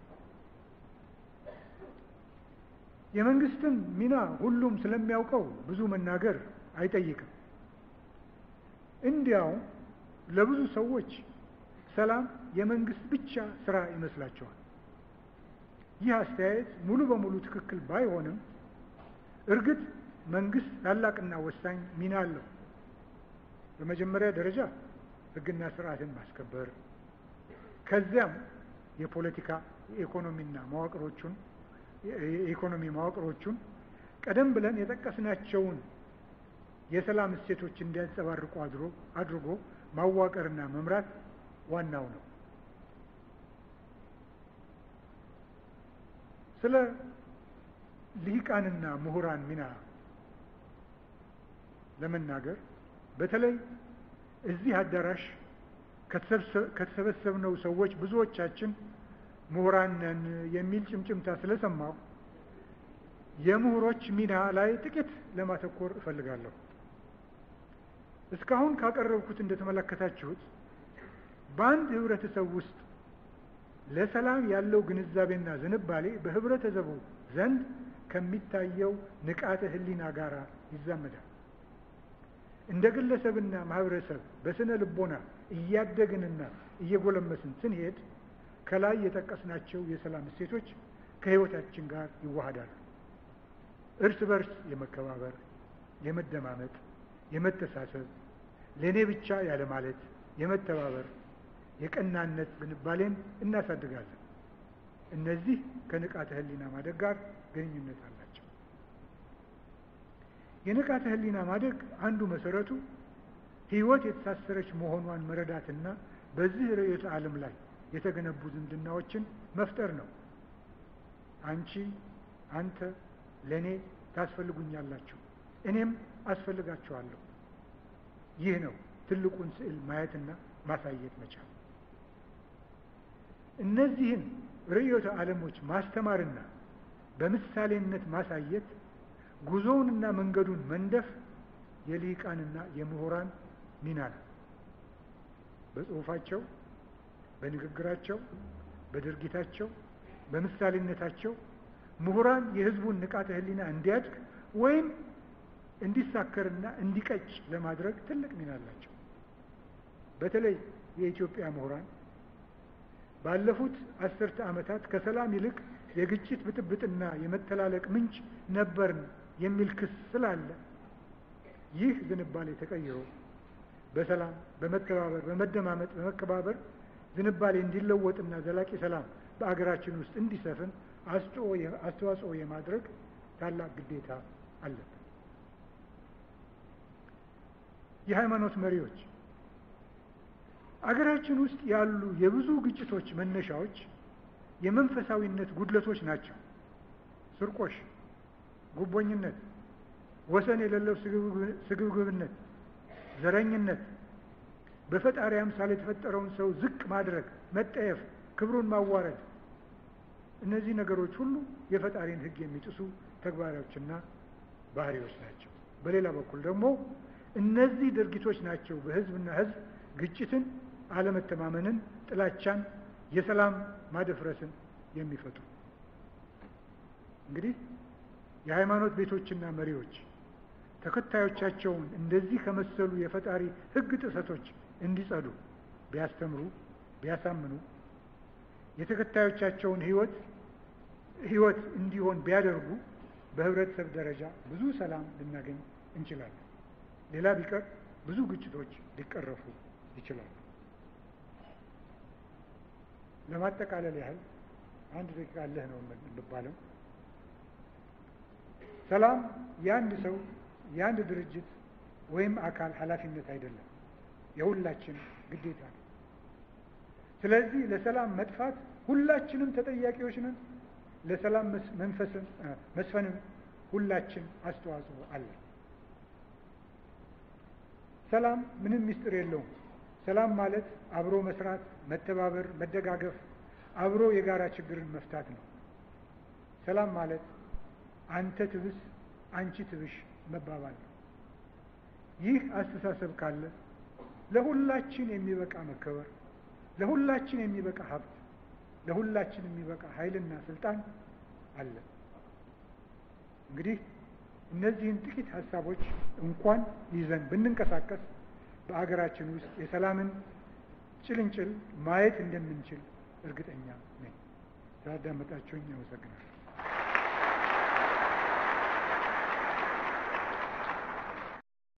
[SPEAKER 2] የመንግስትን ሚና ሁሉም ስለሚያውቀው ብዙ መናገር አይጠይቅም። እንዲያውም ለብዙ ሰዎች ሰላም የመንግስት ብቻ ስራ ይመስላቸዋል። ይህ አስተያየት ሙሉ በሙሉ ትክክል ባይሆንም እርግጥ መንግስት ታላቅና ወሳኝ ሚና አለው። በመጀመሪያ ደረጃ ሕግና ስርዓትን ማስከበር፣ ከዚያም የፖለቲካ የኢኮኖሚና መዋቅሮቹን የኢኮኖሚ መዋቅሮቹን ቀደም ብለን የጠቀስናቸውን የሰላም እሴቶች እንዲያንጸባርቁ አድሮ አድርጎ ማዋቀርና መምራት ዋናው ነው። ስለ ልሂቃንና ምሁራን ሚና ለመናገር በተለይ እዚህ አዳራሽ ከተሰበሰብነው ሰዎች ብዙዎቻችን ምሁራን ነን የሚል ጭምጭምታ ስለሰማሁ የምሁሮች ሚና ላይ ጥቂት ለማተኮር እፈልጋለሁ። እስካሁን ካቀረብኩት እንደተመለከታችሁት በአንድ ህብረተሰብ ውስጥ ለሰላም ያለው ግንዛቤና ዝንባሌ በህብረተሰቡ ዘንድ ከሚታየው ንቃተ ህሊና ጋር ይዛመዳል። እንደ ግለሰብና ማህበረሰብ በስነ ልቦና እያደግንና እየጎለመስን ስንሄድ ከላይ የጠቀስናቸው የሰላም እሴቶች ከህይወታችን ጋር ይዋሃዳሉ። እርስ በርስ የመከባበር፣ የመደማመጥ፣ የመተሳሰብ፣ ለእኔ ብቻ ያለ ማለት፣ የመተባበር፣ የቀናነት ዝንባሌን እናሳድጋለን። እነዚህ ከንቃተ ህሊና ማደግ ጋር ግንኙነት አላቸው። የንቃተ ህሊና ማደግ አንዱ መሰረቱ ህይወት የተሳሰረች መሆኗን መረዳትና በዚህ ርዕዮተ ዓለም ላይ የተገነቡ ዝምድናዎችን መፍጠር ነው። አንቺ፣ አንተ ለእኔ ታስፈልጉኛላችሁ፣ እኔም አስፈልጋችኋለሁ። ይህ ነው ትልቁን ስዕል ማየትና ማሳየት መቻል። እነዚህን ርዕዮተ ዓለሞች ማስተማርና በምሳሌነት ማሳየት ጉዞውንና መንገዱን መንደፍ የልሂቃንና የምሁራን ሚና ነው። በጽሁፋቸው፣ በንግግራቸው፣ በድርጊታቸው፣ በምሳሌነታቸው ምሁራን የህዝቡን ንቃተ ህሊና እንዲያድግ ወይም እንዲሳከርና እንዲቀጭ ለማድረግ ትልቅ ሚና አላቸው። በተለይ የኢትዮጵያ ምሁራን ባለፉት አስርተ ዓመታት ከሰላም ይልቅ የግጭት ብጥብጥና የመተላለቅ ምንጭ ነበርን የሚል ክስ ስላለ ይህ ዝንባሌ ተቀይሮ በሰላም፣ በመተባበር፣ በመደማመጥ፣ በመከባበር ዝንባሌ እንዲለወጥና ዘላቂ ሰላም በአገራችን ውስጥ እንዲሰፍን አስተዋጽኦ የማድረግ ታላቅ ግዴታ አለብን። የሃይማኖት መሪዎች አገራችን ውስጥ ያሉ የብዙ ግጭቶች መነሻዎች የመንፈሳዊነት ጉድለቶች ናቸው። ስርቆሽ፣ ጉቦኝነት፣ ወሰን የሌለው ስግብግብነት፣ ዘረኝነት፣ በፈጣሪ አምሳል የተፈጠረውን ሰው ዝቅ ማድረግ፣ መጠየፍ፣ ክብሩን ማዋረድ፣ እነዚህ ነገሮች ሁሉ የፈጣሪን ሕግ የሚጥሱ ተግባሮችና ባህሪዎች ናቸው። በሌላ በኩል ደግሞ እነዚህ ድርጊቶች ናቸው በህዝብና ህዝብ ግጭትን፣ አለመተማመንን፣ ጥላቻን፣ የሰላም ማደፍረስን የሚፈጥሩ እንግዲህ የሃይማኖት ቤቶችና መሪዎች ተከታዮቻቸውን እንደዚህ ከመሰሉ የፈጣሪ ህግ ጥሰቶች እንዲጸዱ ቢያስተምሩ፣ ቢያሳምኑ የተከታዮቻቸውን ህይወት ህይወት እንዲሆን ቢያደርጉ በህብረተሰብ ደረጃ ብዙ ሰላም ልናገኝ እንችላለን። ሌላ ቢቀር ብዙ ግጭቶች ሊቀረፉ ይችላሉ። ለማጠቃለል ያህል አንድ ደቂቃ አለህ ነው የሚባለው። ሰላም የአንድ ሰው የአንድ ድርጅት ወይም አካል ኃላፊነት አይደለም፣ የሁላችን ግዴታ ነው። ስለዚህ ለሰላም መጥፋት ሁላችንም ተጠያቂዎች ነን። ለሰላም መንፈስን መስፈንም ሁላችን አስተዋጽኦ አለን። ሰላም ምንም ምስጢር የለውም። ሰላም ማለት አብሮ መስራት፣ መተባበር፣ መደጋገፍ፣ አብሮ የጋራ ችግርን መፍታት ነው። ሰላም ማለት አንተ ትብስ አንቺ ትብሽ መባባል ነው። ይህ አስተሳሰብ ካለ ለሁላችን የሚበቃ መከበር፣ ለሁላችን የሚበቃ ሀብት፣ ለሁላችን የሚበቃ ኃይልና ስልጣን አለ። እንግዲህ እነዚህን ጥቂት ሀሳቦች እንኳን ይዘን ብንንቀሳቀስ በአገራችን ውስጥ የሰላምን ጭልንጭል ማየት እንደምንችል እርግጠኛ ነኝ። ስላዳመጣችሁኝ አመሰግናለሁ።